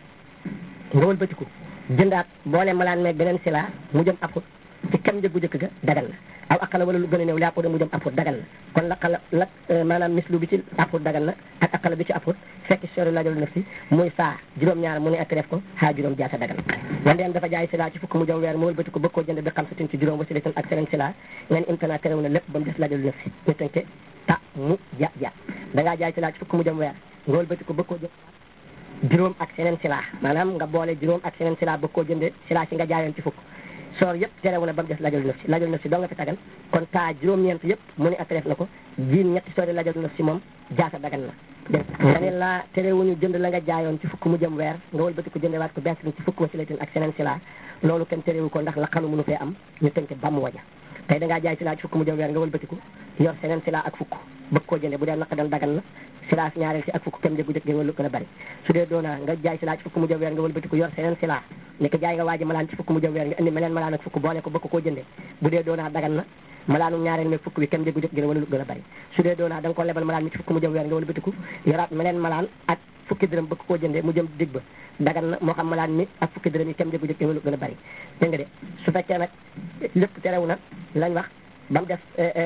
nga wëlbatiku jëndaat boole malaan meeg beneen si laa mu jëm aput ci kem njëggu jëkk ga dagal na aw aqala wala lu gën a néew li àpput mu jëm apput dagal na kon laqala la maanaam mislu bi ci apput dagal na ak aqala bi ci apput fekk sori lajol naf si muy saa juróom-ñaar mu ne ak def ko xaa juróom jaata dagal wandeem dafa jaay sila ci fukk mu jëm weer mu wëlbati ko bëgg koo jënd bi xam satin ci juróom wasilitan ak seneen sila ngeen imtana terew na lépp ba mu des lajol naf si ñu tënke ta mu ja ja da ngaa jaay sila ci fukk mu jëm weer nga wëlbati ko bëgg koo jënd juróom ak seneen sila maanaam nga boole juróom ak seneen sila bëgg koo jënde sila si nga jaayoon ci fukk soor yëpp terewu na ba mu des lajol naf si lajol naf si doo nga fi tagal kon taa juróom-ñeent yëpp mu ne attref na ko jiin ñetti soori lajol naf si moom jaasa dagan na dégg nga ne laa terewuñu jënd la nga jaayoon ci fukk mu jëm weer nga wëlbati ko jëndewaat ko bees ci fukk wasilatin ak seneen sila loolu kenn terewu ko ndax la xanu mënu fee am ñu tënk ba mu waja tey da ngaa jaay sila ci fukk mu jëm weer nga wëlbati ko yor seneen sila ak fukk bëgg koo jënde bu dee naq dan dagan na sila si ñaareel si ak fukk kem njëgu jëkk wala gën a bari su dee doona nga jaay sila ci fukk mu jëm weer nga wëlbati ko yor seneen sila ni ko jaay nga waaji malaan ci fukk mu jëm weer nga indi meneen malaan ak fukk boole ko bëgg koo jënde bu dee doona dagan na malaanu ñaareel meeg fukk bi kem njëgu jëkk gën wala lu gën a bari su dee doona da nga ko lebal malaan mi ci fukk mu jëm weer nga wëlbati ko yoraat meneen malaan ak fukki dërëm bëgg koo jënde mu jëm dig ba dagan na moo xam malaan mi ak fukki dërëm yi kem njëgu jëkk wala lu gën a bari dégg nga de su fekkee nag lépp terew na lañ wax ba mu def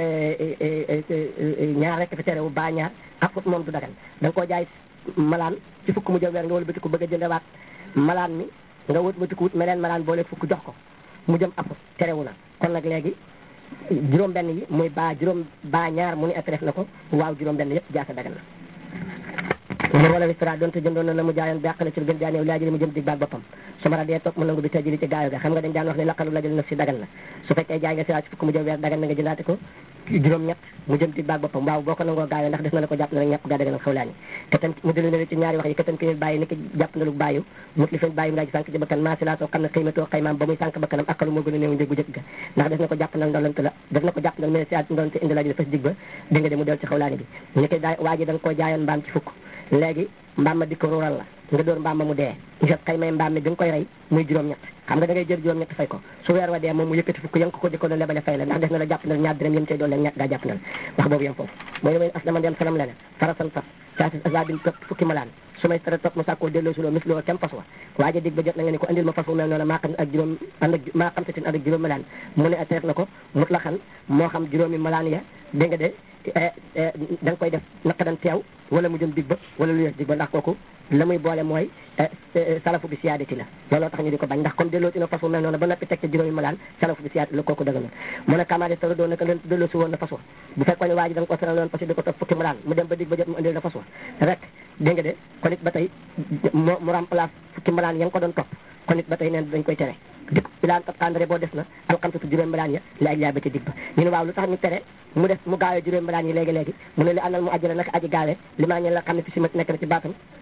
ñaar rek fi terewu baa ñaar afut moom du dagan da nga koo jaay malaan ci fukk mu jëm weer nga wala bëti ko bëgg a jëndewaat malaan mi nga wut bëti ko wut meneen malaan boole fukk jox ko mu jëm afut terewu na kon nag léegi juróom benn yi muy baa juróom baa ñaar mu ni at def na ko waaw juróom benn yëpp jaasa dagan na mu wala wistara doonte jëndoon na na mu jaayoon bàq na ci lu gën jaaneew laa jëli mu jëm dig baag boppam sumara dee toog mu nangu bi tajili ci gaayo ga xam nga dañ daan wax ne laqalu la jël naf si dagan na su fekkee jaay nga sira ci fukk mu jëm weer dagan na nga jëndaate ko juróom ñett mu jëm dig baag boppam waaw boo ko nangoo gaayo ndax def na la ko jàpp na la ñàpp gaa dagan ak xawlaani te tam mu delu ne ci ñaari wax yi ka tan ki bàyyi ni ki jàpp na lu bàyyu mut li fen bàyyi mu daa ji sànq ci bakkan maa si laa soo xam ne xiimatoo xaymaam ba muy sànq bakkanam akalu moo gën a néew njëg bu jëkk ga ndax def na ko jàpp nal ndolante la def na ko jàpp nal mais si ndolante indi la ji fas dig ba dégg nga de mu del ci xawlaani bi ni ki daa waa ji da nga koo jaayoon mbaam ci fukk léegi mbaam ma di ko ruural la nga door mbaam ma mu dee nga xëy may mbaam mi bi nga koy rey muy juróom-ñett xam nga da ngay jël juróom-ñett fay ko su weer wa dee moom mu yëkkati fukk yang ko ko jëkkoon lebale fay la ndax def na la jàpp na ñaar dërëm yëm cay doon leen ñàkk gaa jàpp na la wax boobu yem foofu mooy damay as dama dem salam lene farasan fas saasis azabin topp fukki malaan su may tara topp mu sàkkoo delloo suloo mis loo kem fas wa waaja dig ba jot na nga ne ko andil ma fas wu mel noonu maa xam ak juróom ànd ak maa xam satin ànd ak juróom malaan mu ne teef na ko mut la xan moo xam juróomi malaan ya dégg nga de da nga koy def naka dan teew wala mu jëm dig ba wala lu yees dig ba ndax kooku la muy boole mooy salafu bi siyaadati la looloo tax ñu di ko bañ ndax comme delloo ina fas wu mel noonu ba noppi teg ca juróomi malaan salafu bi siyaadati la kooku dëgg na mu ne kamaade tara doon naka delloo si woon na fas wa bu fekkoon ne waa ji da nga ko seral loon parce que di ko topp fukki malaan mu dem ba dig ba jot mu indil na fas wa rek dégg nga de kon it ba tey mu mu remplace fukki malaan ya nga ko doon topp kon it ba tey neen dañ koy tere dik bilaan kat tàndare boo des na alxamsatu juróom malaan ya la aj ba ci dig ba ñu ne waaw lu tax ñu tere mu def mu gaawee juróom malaan yi léegi-léegi mu ne li àndal mu ajjale naka aji gaawee li maa ñe la xam ne fi si mat nekk na ci baatam